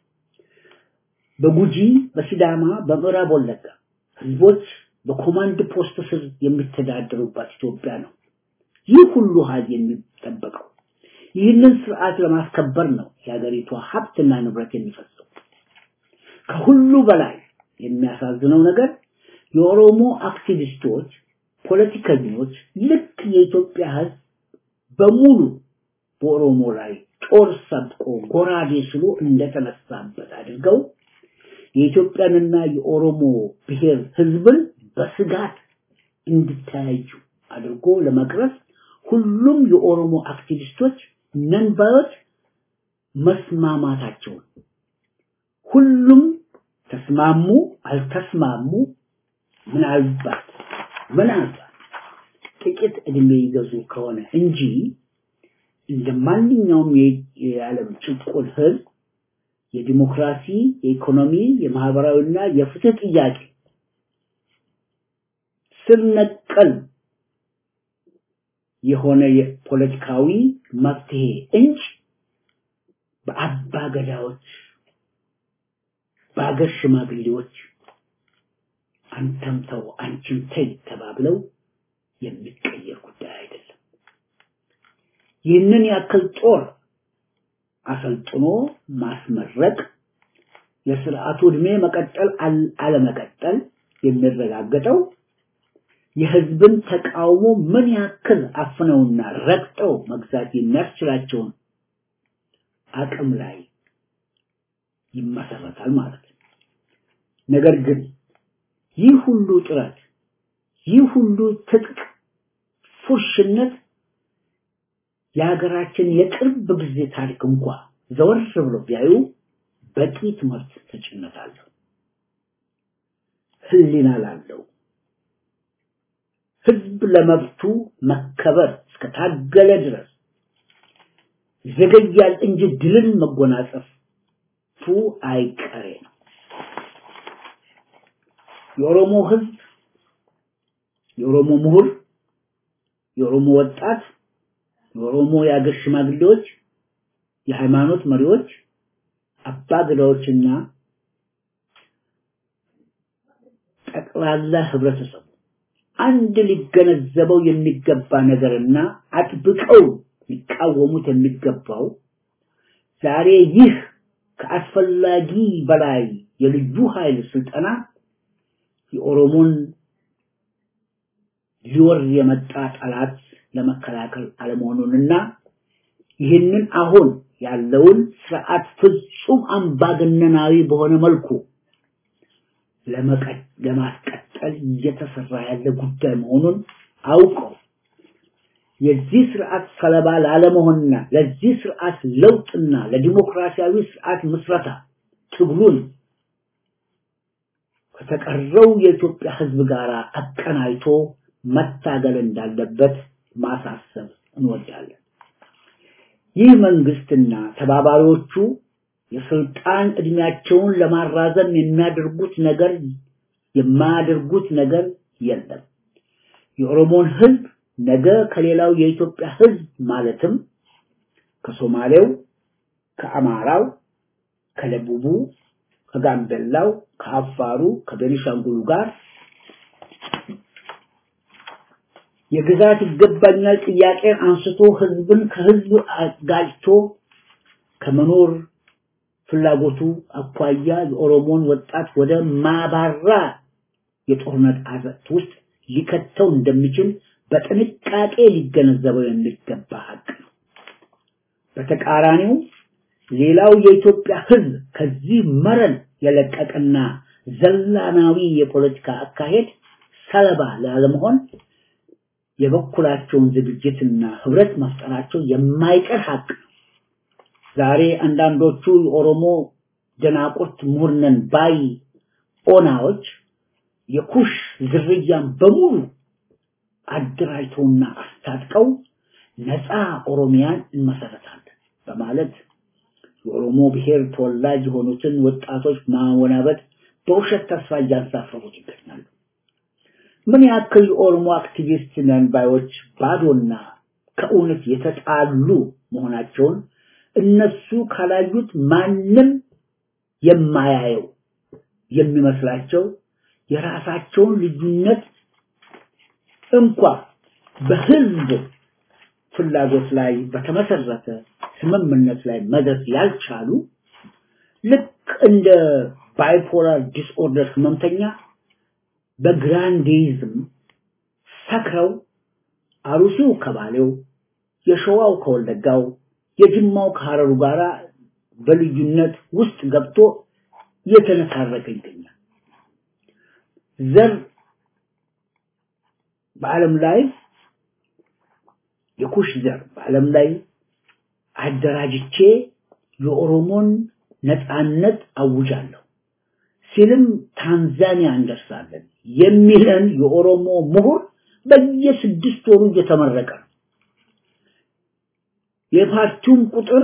በጉጂ፣ በሲዳማ፣ በምዕራብ ወለጋ ህዝቦች በኮማንድ ፖስት ስር የሚተዳደሩባት ኢትዮጵያ ነው። ይህ ሁሉ ኃይል የሚጠበቀው ይህንን ስርዓት ለማስከበር ነው የሀገሪቷ ሀብትና ንብረት የሚፈሰው። ከሁሉ በላይ የሚያሳዝነው ነገር የኦሮሞ አክቲቪስቶች፣ ፖለቲከኞች ልክ የኢትዮጵያ ህዝብ በሙሉ በኦሮሞ ላይ ጦር ሰብቆ ጎራዴ ስሎ እንደተነሳበት አድርገው የኢትዮጵያንና የኦሮሞ ብሔር ህዝብን በስጋት እንዲተያዩ አድርጎ ለመቅረጽ ሁሉም የኦሮሞ አክቲቪስቶች ነንባዮች መስማማታቸውን ሁሉም ተስማሙ አልተስማሙ ምናልባት ምናልባት ጥቂት እድሜ ይገዙ ከሆነ እንጂ እንደ ማንኛውም የዓለም ጭቁን ህዝብ የዲሞክራሲ፣ የኢኮኖሚ፣ የማህበራዊና የፍትህ ጥያቄ ስር ነቀል የሆነ የፖለቲካዊ መፍትሄ እንጂ በአባ ገዳዎች በአገር ሽማግሌዎች አንተም ተው አንቺም ተይ ተባብለው የሚቀየር ጉዳይ አይደለም። ይህንን ያክል ጦር አሰልጥኖ ማስመረቅ የስርዓቱ ዕድሜ መቀጠል አለመቀጠል የሚረጋገጠው የህዝብን ተቃውሞ ምን ያክል አፍነውና ረግጠው መግዛት የሚያስችላቸውን አቅም ላይ ይመሰረታል ማለት ነው። ነገር ግን ይህ ሁሉ ጥረት ይህ ሁሉ ትጥቅ ፉርሽነት የሀገራችን የቅርብ ጊዜ ታሪክ እንኳ ዘወር ብሎ ቢያዩ በቂ ትምህርት ተጭነት አለው። ህሊና ላለው ህዝብ ለመብቱ መከበር እስከታገለ ድረስ ዘገያል እንጂ ድልን መጎናጸፉ አይቀሬ ነው። የኦሮሞ ህዝብ፣ የኦሮሞ ምሁር፣ የኦሮሞ ወጣት፣ የኦሮሞ የአገር ሽማግሌዎች፣ የሃይማኖት መሪዎች፣ አባገዳዎችና ጠቅላላ ህብረተሰቡ አንድ ሊገነዘበው የሚገባ ነገርና አጥብቀው ሊቃወሙት የሚገባው ዛሬ ይህ ከአስፈላጊ በላይ የልዩ ኃይል ስልጠና የኦሮሞን ሊወር የመጣ ጠላት ለመከላከል አለመሆኑንና ይህንን አሁን ያለውን ስርዓት ፍጹም አምባገነናዊ በሆነ መልኩ ለማስቀጠል እየተሰራ ያለ ጉዳይ መሆኑን አውቀው የዚህ ስርዓት ሰለባ ላለመሆንና ለዚህ ስርዓት ለውጥና ለዲሞክራሲያዊ ስርዓት ምስረታ ትግሉን ከተቀረው የኢትዮጵያ ህዝብ ጋር አቀናይቶ መታገል እንዳለበት ማሳሰብ እንወዳለን። ይህ መንግስትና ተባባሪዎቹ የስልጣን እድሜያቸውን ለማራዘም የሚያደርጉት ነገር የማያደርጉት ነገር የለም። የኦሮሞን ህዝብ ነገ ከሌላው የኢትዮጵያ ህዝብ ማለትም ከሶማሌው፣ ከአማራው፣ ከደቡቡ፣ ከጋምቤላው፣ ከአፋሩ፣ ከቤኒሻንጉሉ ጋር የግዛት ይገባኛል ጥያቄን አንስቶ ህዝብን ከህዝብ አጋጭቶ ከመኖር ፍላጎቱ አኳያ የኦሮሞን ወጣት ወደ ማባራ የጦርነት አዘቅት ውስጥ ሊከተው እንደሚችል በጥንቃቄ ሊገነዘበው የሚገባ ሀቅ ነው። በተቃራኒው ሌላው የኢትዮጵያ ህዝብ ከዚህ መረን የለቀቀና ዘላናዊ የፖለቲካ አካሄድ ሰለባ ላለመሆን የበኩላቸውን ዝግጅትና ህብረት መፍጠራቸው የማይቀር ሀቅ ነው። ዛሬ አንዳንዶቹ የኦሮሞ ደናቁርት ምሁርነን ባይ ኦናዎች የኩሽ ዝርያን በሙሉ አደራጅተውና አስታጥቀው ነፃ ኦሮሚያን እንመሰረታለን በማለት የኦሮሞ ብሔር ተወላጅ የሆኑትን ወጣቶች ማወናበድ በውሸት ተስፋ እያንሳፈሩት ይገኛሉ። ምን ያክል የኦሮሞ አክቲቪስት ነን ባዮች ባዶና ከእውነት የተጣሉ መሆናቸውን እነሱ ካላዩት ማንም የማያየው የሚመስላቸው የራሳቸውን ልዩነት እንኳ በህዝብ ፍላጎት ላይ በተመሰረተ ስምምነት ላይ መድረስ ያልቻሉ ልክ እንደ ባይፖላር ዲስኦርደር ህመምተኛ በግራንዴይዝም ሰክረው አሩሲው ከባሌው፣ የሸዋው ከወለጋው፣ የጅማው ከሐረሩ ጋራ በልዩነት ውስጥ ገብቶ እየተነታረከ ይገኛል። ዘር በዓለም ላይ የኩሽ ዘር በዓለም ላይ አደራጅቼ የኦሮሞን ነፃነት አውጃለሁ ሲልም ታንዛኒያ እንደርሳለን የሚለን የኦሮሞ ምሁር በየስድስት ወሩ እየተመረቀ ነው። የፓርቲውም ቁጥር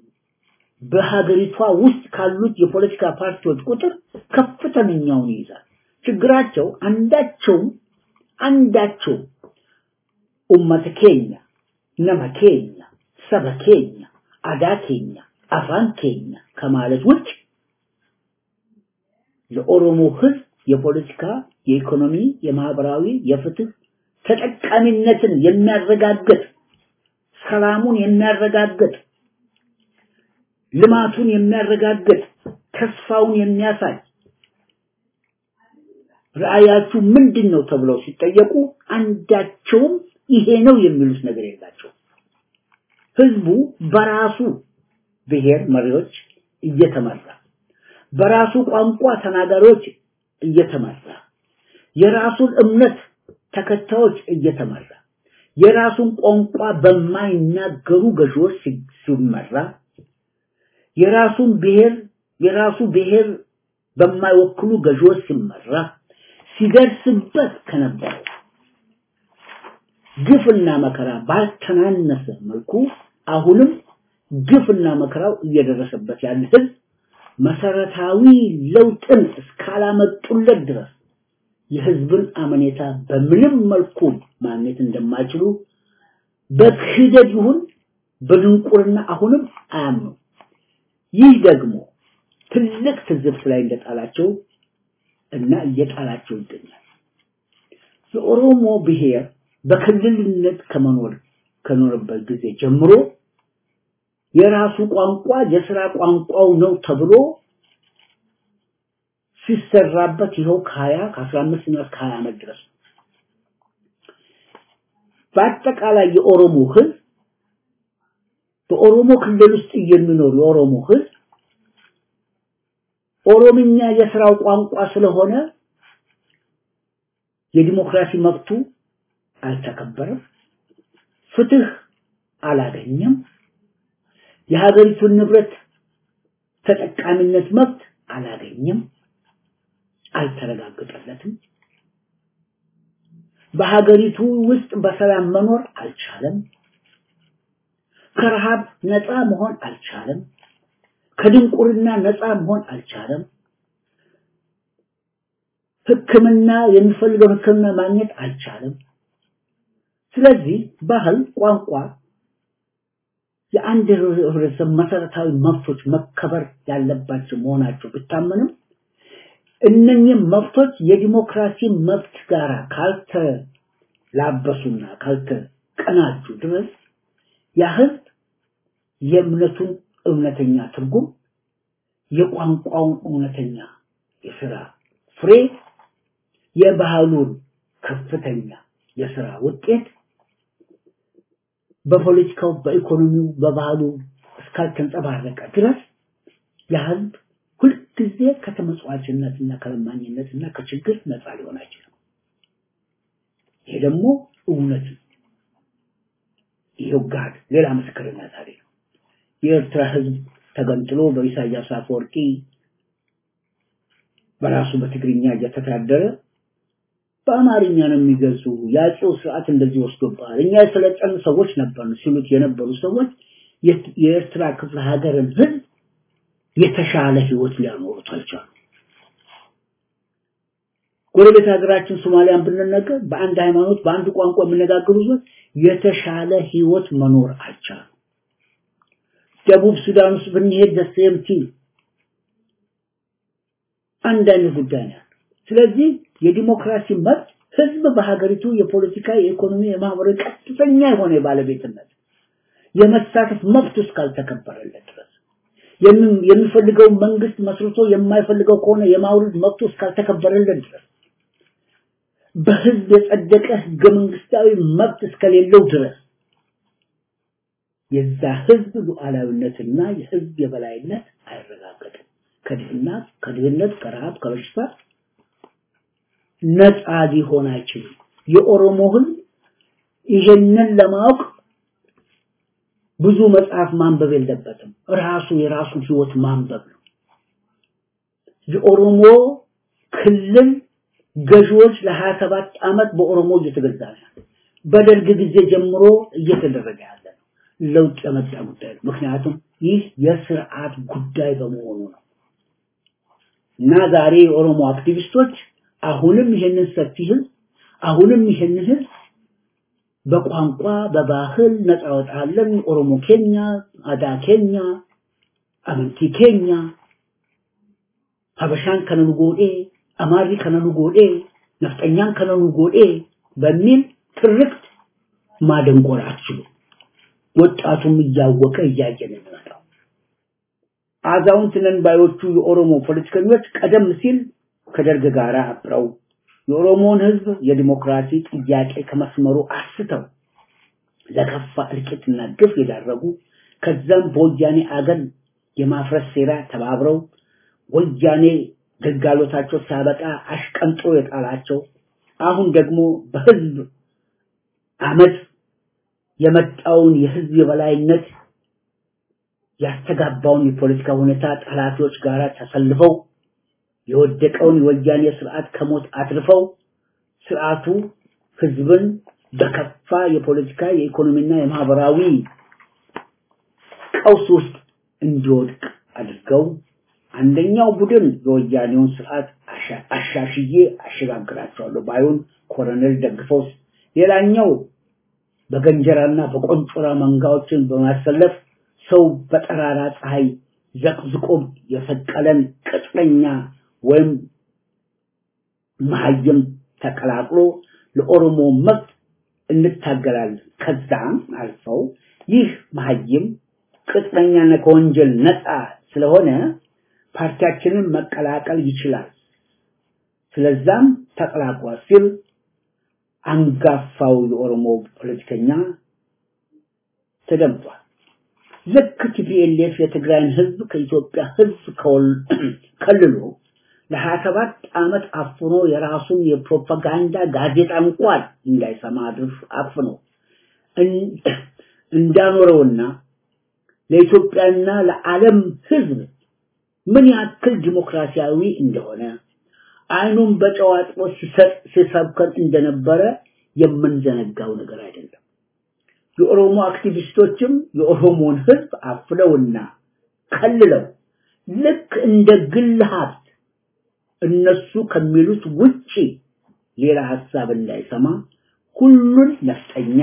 በሀገሪቷ ውስጥ ካሉት የፖለቲካ ፓርቲዎች ቁጥር ከፍተኛውን ይይዛል። ችግራቸው አንዳቸውም አንዳቸው ኡመተ ኬኛ ነመ ኬኛ ሰበ ኬኛ አዳ ኬኛ አፋን ኬኛ ከማለት ውጭ ለኦሮሞ ህዝብ የፖለቲካ፣ የኢኮኖሚ፣ የማህበራዊ፣ የፍትህ ተጠቃሚነትን የሚያረጋግጥ ሰላሙን የሚያረጋግጥ ልማቱን የሚያረጋግጥ ተስፋውን የሚያሳይ ራእያችሁ ምንድን ነው ተብለው ሲጠየቁ አንዳቸውም ይሄ ነው የሚሉት ነገር የላቸው። ህዝቡ በራሱ ብሔር መሪዎች እየተመራ በራሱ ቋንቋ ተናጋሪዎች እየተመራ የራሱን እምነት ተከታዮች እየተመራ የራሱን ቋንቋ በማይናገሩ ገዢዎች ሲመራ የራሱን ብሔር የራሱ ብሔር በማይወክሉ ገዢዎች ሲመራ ሲደርስበት ከነበረው ግፍና መከራ ባልተናነሰ መልኩ አሁንም ግፍና መከራው እየደረሰበት ያለ ህዝብ መሰረታዊ ለውጥን እስካላመጡለት ድረስ የህዝብን አመኔታ በምንም መልኩ ማግኘት እንደማይችሉ በክህደት ይሁን በድንቁርና አሁንም አያምኑ። ይህ ደግሞ ትልቅ ትዝብት ላይ እንደጣላቸው እና እየጣላቸው ይገኛል። የኦሮሞ ብሔር በክልልነት ከመኖር ከኖረበት ጊዜ ጀምሮ የራሱ ቋንቋ የስራ ቋንቋው ነው ተብሎ ሲሰራበት ይኸው ከሀያ ከአስራ አምስት እና እስከ ሀያ ዓመት ድረስ በአጠቃላይ የኦሮሞ ህዝብ በኦሮሞ ክልል ውስጥ የሚኖር የኦሮሞ ህዝብ ኦሮምኛ የስራው ቋንቋ ስለሆነ የዲሞክራሲ መብቱ አልተከበረም፣ ፍትህ አላገኘም፣ የሀገሪቱን ንብረት ተጠቃሚነት መብት አላገኘም፣ አልተረጋገጠለትም። በሀገሪቱ ውስጥ በሰላም መኖር አልቻለም። ከረሃብ ነፃ መሆን አልቻለም። ከድንቁርና ነፃ መሆን አልቻለም። ሕክምና የሚፈልገው ሕክምና ማግኘት አልቻለም። ስለዚህ ባህል፣ ቋንቋ የአንድ ህብረተሰብ መሰረታዊ መብቶች መከበር ያለባቸው መሆናቸው ቢታመንም እነኚህ መብቶች የዲሞክራሲ መብት ጋር ካልተላበሱና ካልተቀናጁ ድረስ ያ ህዝብ የእምነቱን እውነተኛ ትርጉም የቋንቋውን እውነተኛ የስራ ፍሬ የባህሉን ከፍተኛ የስራ ውጤት በፖለቲካው፣ በኢኮኖሚው፣ በባህሉ እስካልተንጸባረቀ ድረስ የህዝብ ሁልጊዜ ከተመጽዋችነትና ከለማኝነትና ከችግር ነፃ ሊሆን አይችልም። ይሄ ደግሞ እውነት ነው። ይሄው ጋር ሌላ ምስክርነት አለ። የኤርትራ ህዝብ ተገንጥሎ በኢሳያስ አፈወርቂ በራሱ በትግርኛ እየተዳደረ በአማርኛ ነው የሚገልጹ የአፄው ስርዓት እንደዚህ ወስዶብሃል፣ እኛ የሰለጠኑ ሰዎች ነበርን ሲሉት የነበሩ ሰዎች የኤርትራ ክፍለ ሀገርን ህዝብ የተሻለ ህይወት ሊያኖሩት አልቻሉ። ጎረቤት ሀገራችን ሶማሊያን ብንነገር በአንድ ሃይማኖት በአንድ ቋንቋ የሚነጋገሩ ሰዎች የተሻለ ህይወት መኖር አልቻሉ። ደቡብ ሱዳን ውስጥ ብንሄድ ደሴም ቲም አንድ አይነት ጉዳይ ነው። ስለዚህ የዲሞክራሲ መብት ህዝብ በሀገሪቱ የፖለቲካ፣ የኢኮኖሚ፣ የማህበራዊ ቀጥተኛ የሆነ የባለቤትነት የመሳተፍ መብት እስካልተከበረለት ድረስ የሚፈልገው መንግስት መስርቶ የማይፈልገው ከሆነ የማውረድ መብቱ እስካልተከበረለት ድረስ በህዝብ የጸደቀ ህገ መንግስታዊ መብት እስከሌለው ድረስ የዛ ህዝብ ሉዓላዊነትና የህዝብ የበላይነት አይረጋገጥም። ከድህነት ከድህነት ከረሃብ ከበሽታ ነፃ ሊሆን አይችልም። የኦሮሞ ህዝብ ይሄንን ለማወቅ ብዙ መጽሐፍ ማንበብ የለበትም። ራሱ የራሱን ህይወት ማንበብ ነው። የኦሮሞ ክልል ገዢዎች ለሀያ ሰባት ዓመት በኦሮሞ እየተገዛ ነው። በደርግ ጊዜ ጀምሮ እየተደረገ ያለ ነው። ለውጥ የመጣ ጉዳይ ነው። ምክንያቱም ይህ የስርዓት ጉዳይ በመሆኑ ነው እና ዛሬ የኦሮሞ አክቲቪስቶች አሁንም ይሄንን ሰፊ ህዝብ አሁንም ይሄንን ህዝብ በቋንቋ በባህል ነፃ ወጣለን ኦሮሞ ኬኛ አዳ ኬኛ አመንቲ ኬኛ ሀበሻን ከነኑ ጎዴ አማሪ ከነኑ ጎዴ ነፍጠኛን ከነኑ ጎዴ በሚል ትርክት ማደንቆር አትችሉ። ወጣቱም እያወቀ እያየ ነው የሚመጣው። አዛውንት ነን ባዮቹ የኦሮሞ ፖለቲከኞች ቀደም ሲል ከደርግ ጋር አብረው የኦሮሞን ህዝብ የዲሞክራሲ ጥያቄ ከመስመሩ አስተው ለከፋ እልቂትና ግፍ የዳረጉ ከዛም በወያኔ አገር የማፍረስ ሴራ ተባብረው ወያኔ ግልጋሎታቸው ሲያበቃ አሽቀንጥሮ የጣላቸው አሁን ደግሞ በህዝብ አመፅ የመጣውን የህዝብ የበላይነት ያስተጋባውን የፖለቲካ ሁኔታ ጠላቶች ጋር ተሰልፈው የወደቀውን የወያኔ ስርዓት ከሞት አትርፈው ስርዓቱ ህዝብን በከፋ የፖለቲካ የኢኮኖሚና የማህበራዊ ቀውስ ውስጥ እንዲወድቅ አድርገው አንደኛው ቡድን የወያኔውን ስርዓት አሻሽዬ አሸጋግራቸዋለሁ ባዩን ኮሎኔል ደግፈው ሌላኛው በገንጀራና በቆንጮራ መንጋዎችን በማሰለፍ ሰው በጠራራ ፀሐይ ዘቅዝቆ የሰቀለን ቅጥረኛ ወይም መሀይም ተቀላቅሎ ለኦሮሞ መብት እንታገላለን። ከዛም አልፈው ይህ መሀይም ቅጥረኛና ከወንጀል ነፃ ስለሆነ ፓርቲያችንን መቀላቀል ይችላል። ስለዛም ተቀላቅሏል ሲል አንጋፋው የኦሮሞ ፖለቲከኛ ተደምጧል። ልክ ቲፒኤልኤፍ የትግራይን ህዝብ ከኢትዮጵያ ህዝብ ከልሎ ለሀያ ሰባት ዓመት አፍኖ የራሱን የፕሮፓጋንዳ ጋዜጣ እንኳን እንዳይሰማ አድርፍ አፍኖ እንዳኖረውና ለኢትዮጵያና ለዓለም ህዝብ ምን ያክል ዲሞክራሲያዊ እንደሆነ አይኑን በጨው አጥቦ ሲሰጥ ሲሰብከን እንደነበረ የምንዘነጋው ነገር አይደለም። የኦሮሞ አክቲቪስቶችም የኦሮሞን ህዝብ አፍለውና ከልለው ልክ እንደ ግል ሀብት እነሱ ከሚሉት ውጪ ሌላ ሀሳብ እንዳይሰማ ሁሉን ነፍጠኛ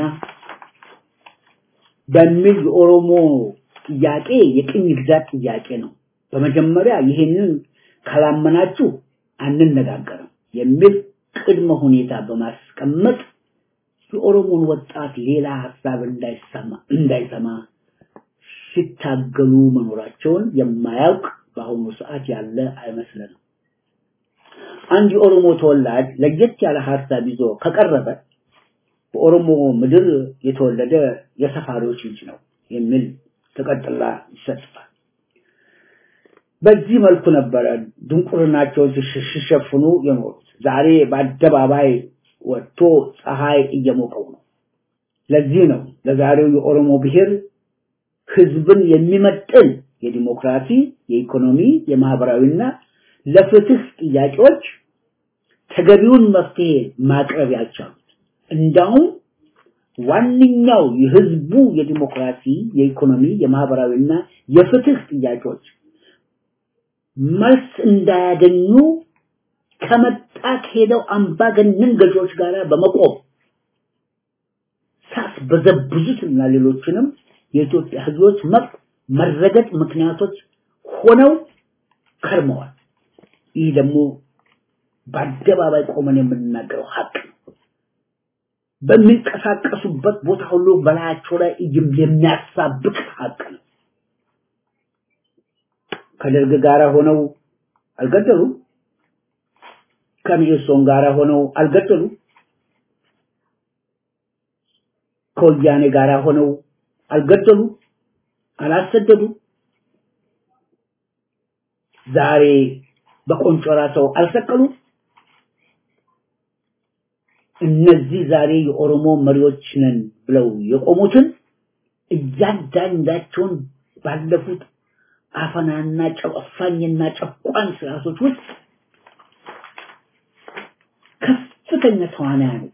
በሚል የኦሮሞ ጥያቄ የቅኝ ግዛት ጥያቄ ነው። በመጀመሪያ ይሄንን ካላመናችሁ አንነጋገርም የሚል ቅድመ ሁኔታ በማስቀመጥ የኦሮሞን ወጣት ሌላ ሀሳብ እንዳይሰማ እንዳይሰማ ሲታገሉ መኖራቸውን የማያውቅ በአሁኑ ሰዓት ያለ አይመስለንም። አንድ የኦሮሞ ተወላጅ ለየት ያለ ሀሳብ ይዞ ከቀረበ በኦሮሞ ምድር የተወለደ የሰፋሪዎች ልጅ ነው የሚል ተቀጥላ ይሰጥፋል። በዚህ መልኩ ነበረ ድንቁርናቸውን ሲሸፍኑ የኖሩት። ዛሬ በአደባባይ ወጥቶ ፀሐይ እየሞቀው ነው። ለዚህ ነው ለዛሬው የኦሮሞ ብሔር ህዝብን የሚመጥን የዲሞክራሲ፣ የኢኮኖሚ፣ የማህበራዊና ለፍትህ ጥያቄዎች ተገቢውን መፍትሄ ማቅረብ ያልቻሉት። እንዳውም ዋነኛው የህዝቡ የዲሞክራሲ፣ የኢኮኖሚ፣ የማህበራዊና የፍትህ ጥያቄዎች መልስ እንዳያገኙ ከመጣ ከሄደው አምባገነን ገዢዎች ጋር በመቆም ሳስበዘብዙትና ሌሎችንም የኢትዮጵያ ህዝቦች መብት መረገጥ ምክንያቶች ሆነው ከርመዋል። ይህ ደግሞ በአደባባይ ቆመን የምንናገረው ሀቅ ነው። በሚንቀሳቀሱበት ቦታ ሁሉ በላያቸው ላይ የሚያሳብቅ ሀቅ ነው። ከደርግ ጋር ሆነው አልገደሉ፣ ከሚኤሶን ጋር ሆነው አልገደሉ፣ ከወያኔ ጋር ሆነው አልገደሉ፣ አላሰደዱ። ዛሬ በቆንጮራ ሰው አልሰቀሉ። እነዚህ ዛሬ የኦሮሞ መሪዎች ነን ብለው የቆሙትን እያንዳንዳቸውን ባለፉት አፈናና ጨቋኝና ጨቋኝ ስርዓቶች ውስጥ ከፍተኛ ተዋናያን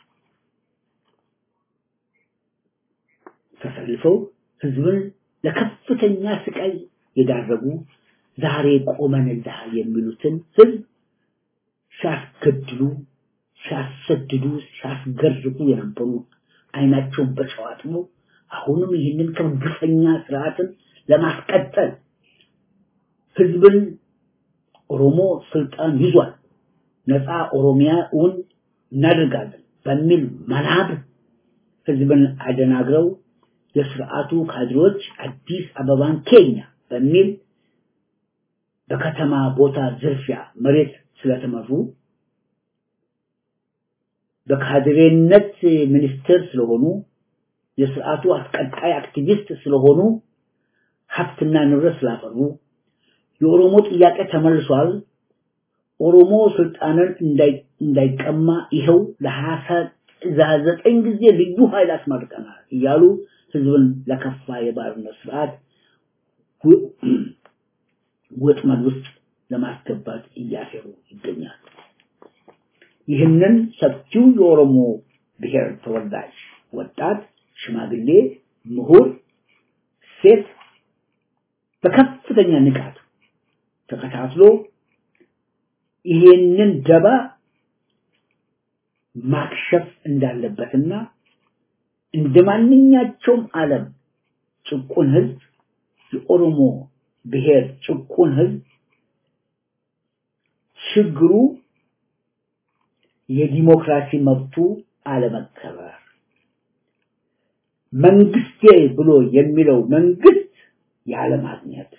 ተሰልፈው ህዝብን ለከፍተኛ ስቃይ የዳረጉ ዛሬ ቆመንልሃል የሚሉትን ህዝብ ሲያስገድሉ፣ ሲያሰድዱ፣ ሲያስገርፉ የነበሩ አይናቸውን በጨው አጥበው አሁንም ይህንን ከግፈኛ ስርዓትን ለማስቀጠል ህዝብን ኦሮሞ ስልጣን ይዟል፣ ነፃ ኦሮሚያውን እናደርጋለን በሚል መናብ ህዝብን አደናግረው የስርዓቱ ካድሬዎች አዲስ አበባን ኬኛ በሚል በከተማ ቦታ ዝርፊያ መሬት ስለተመሩ በካድሬነት ሚኒስትር ስለሆኑ የስርዓቱ አስቀጣይ አክቲቪስት ስለሆኑ ሀብትና ንብረት ስላፈሩ የኦሮሞ ጥያቄ ተመልሷል፣ ኦሮሞ ስልጣንን እንዳይቀማ ይኸው ለሀያ ዘጠኝ ጊዜ ልዩ ኃይል አስመርቀናል እያሉ ህዝብን ለከፋ የባርነት ስርዓት ወጥመድ ውስጥ ለማስገባት እያሴሩ ይገኛሉ። ይህንን ሰፊው የኦሮሞ ብሔር ተወላጅ ወጣት፣ ሽማግሌ፣ ምሁር፣ ሴት በከፍተኛ ንቃት ተከታትሎ ይሄንን ደባ ማክሸፍ እንዳለበትና እንደ ማንኛቸውም ዓለም ጭቁን ህዝብ የኦሮሞ ብሔር ጭቁን ህዝብ ችግሩ የዲሞክራሲ መብቱ አለመከበር መንግስቴ ብሎ የሚለው መንግስት ያለማግኘት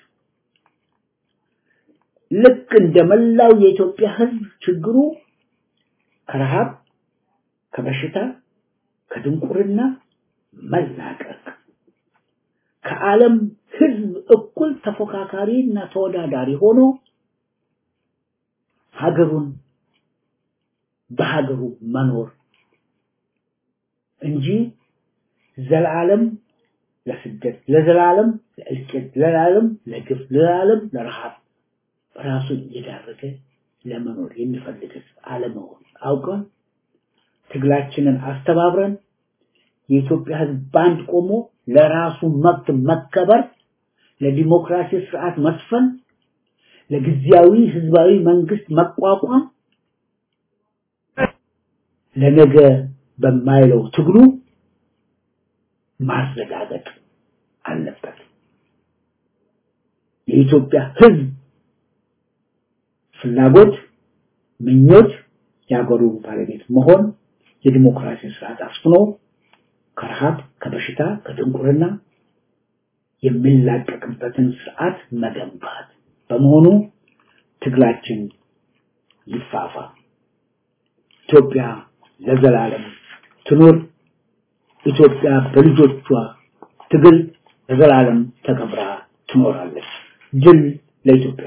ልክ እንደ መላው የኢትዮጵያ ህዝብ ችግሩ ከረሃብ፣ ከበሽታ፣ ከድንቁርና መላቀቅ ከዓለም ህዝብ እኩል ተፎካካሪ እና ተወዳዳሪ ሆኖ ሀገሩን በሀገሩ መኖር እንጂ ዘላለም ለስደት፣ ለዘላለም ለእልቂት፣ ለዘላለም ለግፍ፣ ለዘላለም ለረሃብ ራሱን እየዳረገ ለመኖር የሚፈልግ ህዝብ አለመሆን አውቀን ትግላችንን አስተባብረን የኢትዮጵያ ህዝብ ባንድ ቆሞ ለራሱ መብት መከበር፣ ለዲሞክራሲ ስርዓት መስፈን፣ ለጊዜያዊ ህዝባዊ መንግስት መቋቋም ለነገ በማይለው ትግሉ ማረጋገጥ አለበት። የኢትዮጵያ ህዝብ ፍላጎት፣ ምኞት የሀገሩ ባለቤት መሆን የዲሞክራሲ ስርዓት አስፍኖ ከረሃብ፣ ከበሽታ፣ ከድንቁርና የሚላቀቅበትን ስርዓት መገንባት በመሆኑ ትግላችን ይፋፋ። ኢትዮጵያ ለዘላለም ትኑር። ኢትዮጵያ በልጆቿ ትግል ለዘላለም ተከብራ ትኖራለች። ድል ለኢትዮጵያ!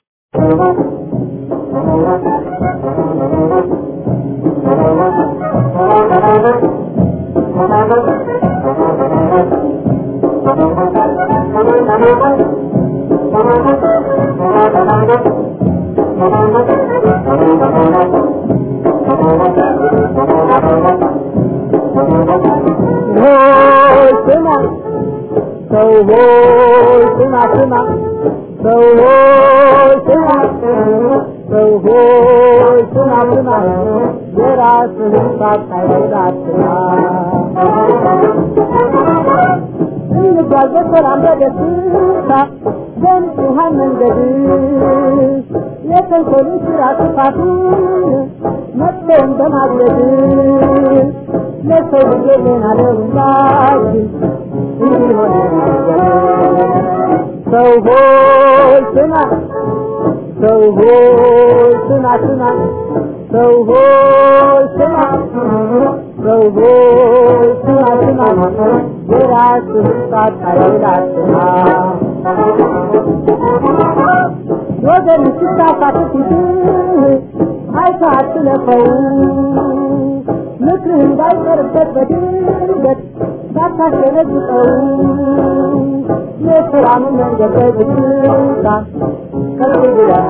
ስማ ሰው ሆይ ስማ ስማ ሰው ሆይ ስማ ሰው ሆይ ስማ ስማ የራስህን ሳታይል አትማ እንጓዝ በሰላም በደስታ በንጹሐን መንገድ የተንኮልን ስራ ጥፋቱን መጥፎን በማግለድ ለሰው ልጅ ጤና ለሁላችን እንዲሆን ሰው ሆይ ስማ ሰው ሆይ ስማ ስማ ሰው ሆይ ስማ ሰው ሆይ ስማ ስማ የራስህን ሳታይል አትማ ወገን ስታሳት ፊትህ አይተህ አትለፈው ምክርህ እንዳይቀርበት በድንገት ሳታስደነግጠው የሰላም መንገድ በዝግታ ከፍ ብለህ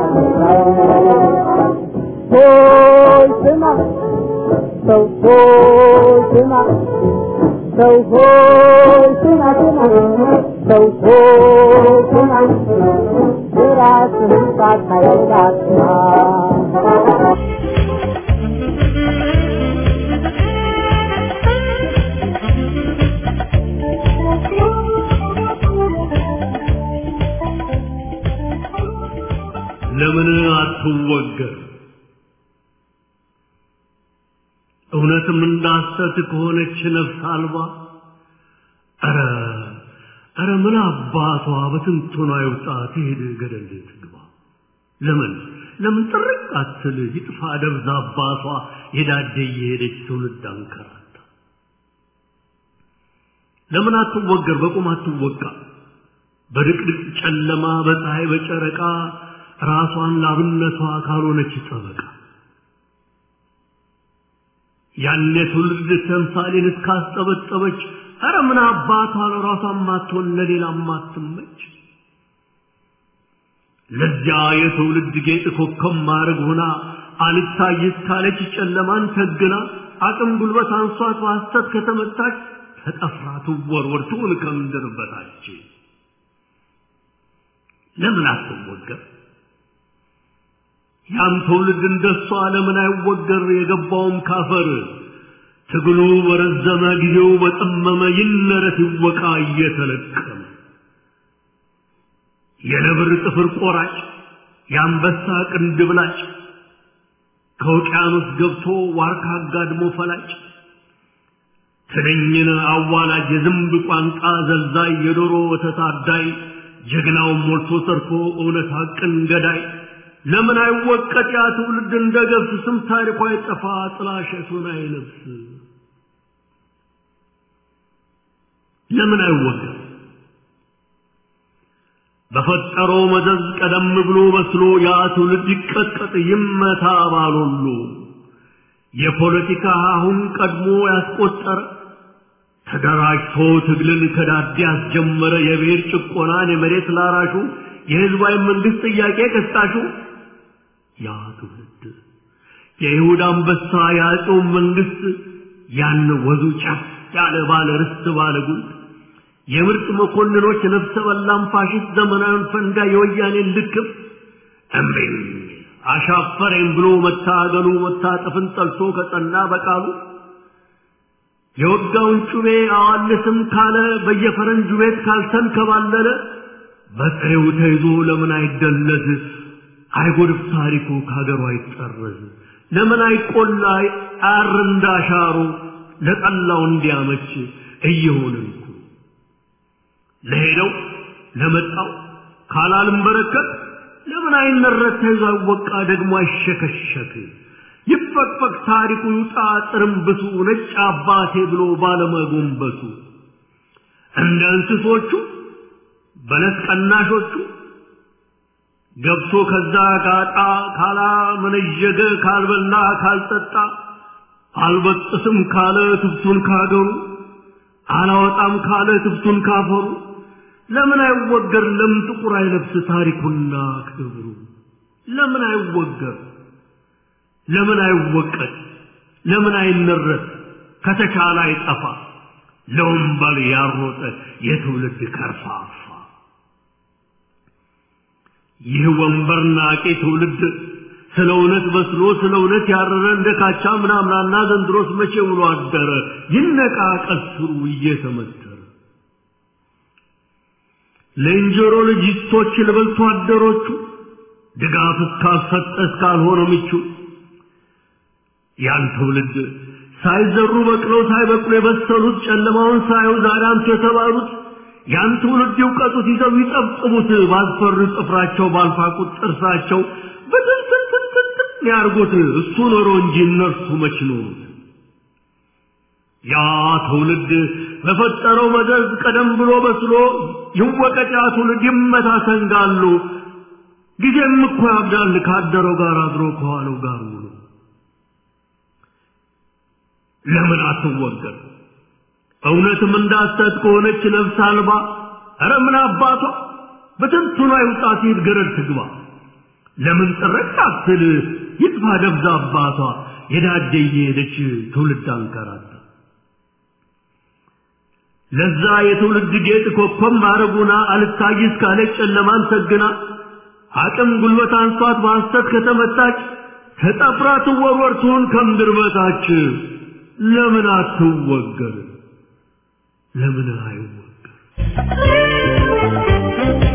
ሆይ ስማ ሰው ሆይ ስማ ሰው ሆይ ስማ ስማ ሰው ሆይ ስማ የራስህን ሳታይል አትማ ለምን አትወገር? እውነትም እንዳሰት ከሆነች ነፍስ አልባ ኧረ ኧረ ምን አባቷ በትንቱና ይውጣ ትሄድ ገደል ትግባ። ለምን ለምን ጥርቅ አትል ይጥፋ ደብዛ አባቷ የዳደ እየሄደች ትውልድ አንከራታ። ለምን አትወገር? በቁም አትወቃ። በድቅድቅ ጨለማ በፀሐይ በጨረቃ ራሷን ላብነቷ ካልሆነች ጠበቃ ያኔ ትውልድ ተምሳሌን እስካስጠበጠበች ኧረ ምን አባቷ ለራሷ ማትሆን ለሌላ ማትመች ለዚያ የትውልድ ጌጥ ኮከብ ማድረግ ሆና አልታይ እስካለች ጨለማን ተግና አቅም ጉልበት አንሷት በሐሰት ከተመታች ተጠፍራ ትወርወር ትውል ከምድር በታች ለምን አትወገር? ያም ትውልድ እንደሷ ለምን አይወገር? የገባውም ካፈር ትግሉ በረዘመ ጊዜው በጠመመ ይነረት ይወቃ እየተለቀመ የነብር ጥፍር ቆራጭ የአንበሳ ቅንድብላጭ ከውቅያኖስ ገብቶ ዋርካ አጋድሞ ፈላጭ ትንኝን አዋላጅ የዝንብ ቋንጣ ዘልዛይ የዶሮ ወተት አዳይ ጀግናውን ሞልቶ ሰርቶ እውነት ሐቅን ገዳይ ለምን አይወቀጥ ያ ትውልድ እንደ ገብስ ስም ታሪኳ አይጠፋ ጥላሸቱን አይለብስ ለምን አይወገር በፈጠረው መዘዝ ቀደም ብሎ በስሎ ያ ትውልድ ይቀጥቀጥ ይመታ ባሎሉ የፖለቲካ አሁን ቀድሞ ያስቆጠረ ተደራጅቶ ትግልን ከዳዴ ያስጀመረ የብሔር ጭቆናን የመሬት ላራሹ የህዝባዊ መንግስት ጥያቄ ቀስቃሹ ያ ትውልድ የይሁዳ አንበሳ የአጼው መንግስት ያን ወዙ ጫፍ ያለ ባለ ርስት ባለ ጉልት የምርጥ መኮንኖች ነፍሰ በላም ፋሽስት ዘመናዊን ፈንጋ የወያኔን ልክፍ እምቢኝ አሻፈረኝ ብሎ መታገሉ መታጠፍን ጠልቶ ከጸና በቃሉ የወጋውን ጩቤ አዋልስም ካለ በየፈረንጁ ቤት ካልተንከባለለ በጥሬው ተይዞ ለምን አይደለዝ አይጎድፍ ታሪኩ ከሀገሩ አይጠረዝ ለምን አይቆላ አር እንዳሻሩ ለጠላው እንዲያመች እየሆንን እኮ ለሄደው ለመጣው ካላልም በረከት ለምን አይነረት ተይዞ አይወቃ ደግሞ አይሸከሸክ ይፈቅፈቅ ታሪኩ ይውጣ ጥርምብሱ ነጭ አባቴ ብሎ ባለመጎንበሱ እንደ እንስሶቹ በለስ ቀናሾቹ ገብቶ ከዛ ጋጣ ካላ መነዠገ ካልበላ ካልጠጣ አልበጥስም ካለ ትብቱን ካገሩ አላወጣም ካለ ትብቱን ካፈሩ ለምን አይወገር? ለምን ጥቁር አይለብስ ታሪኩና ክብሩ? ለምን አይወገር? ለምን አይወቀጥ? ለምን አይነረት? ከተቻለ አይጠፋ ለወንበል ያሮጠ የትውልድ ከርፋፋ ይህ ወንበር ናቄ ትውልድ ስለ እውነት በስሎ ስለ እውነት ያረረ እንደ ካቻ ምናምናና ዘንድሮስ መቼ ውሎ አደረ ይነቃ ቀስሩ እየተመተረ ለእንጀሮ ልጅቶች ልበልቶ አደሮቹ ድጋፍ እስካልሰጠ እስካልሆነ ምቹ ያን ትውልድ ሳይዘሩ በቅለው ሳይበቅሉ የበሰሉት ጨለማውን ሳዩ ዛሬ አንቱ የተባሉት ያን ትውልድ ይውቀጡት ይዘው ይጠብጥቡት ባስፈሩ ጥፍራቸው ባልፋቁት ጥርሳቸው በትንትንትንትን ያርጉት እሱ ኖሮ እንጂ እነርሱ መች ኖሩት ያ ትውልድ በፈጠረው መዘዝ ቀደም ብሎ በስሎ ይወቀጥ ያ ትውልድ ይመታ ሰንጋሉ ጊዜም እኮ ያብዳል ካደረው ጋር አድሮ ከዋለው ጋር ውሎ ለምን አትወገር እውነትም እንዳሰት ከሆነች ነፍስ አልባ ኧረ ምን አባቷ በትንቱና ይውጣ ሲል ገረድ ትግባ ለምን ጥረቅ አትል ይጥፋ ደብዛ አባቷ የዳደ እየሄደች ትውልድ አንከራታ ለዛ የትውልድ ጌጥ ኮከብ ማረጉና አልታይ እስካለች ጨለማን ሰግና አቅም ጉልበት አንሷት በሐሰት ከተመታች ተጠፍራ ትወርወር ትሁን ከምድር በታች ለምን አትወገር ለምን አይወገር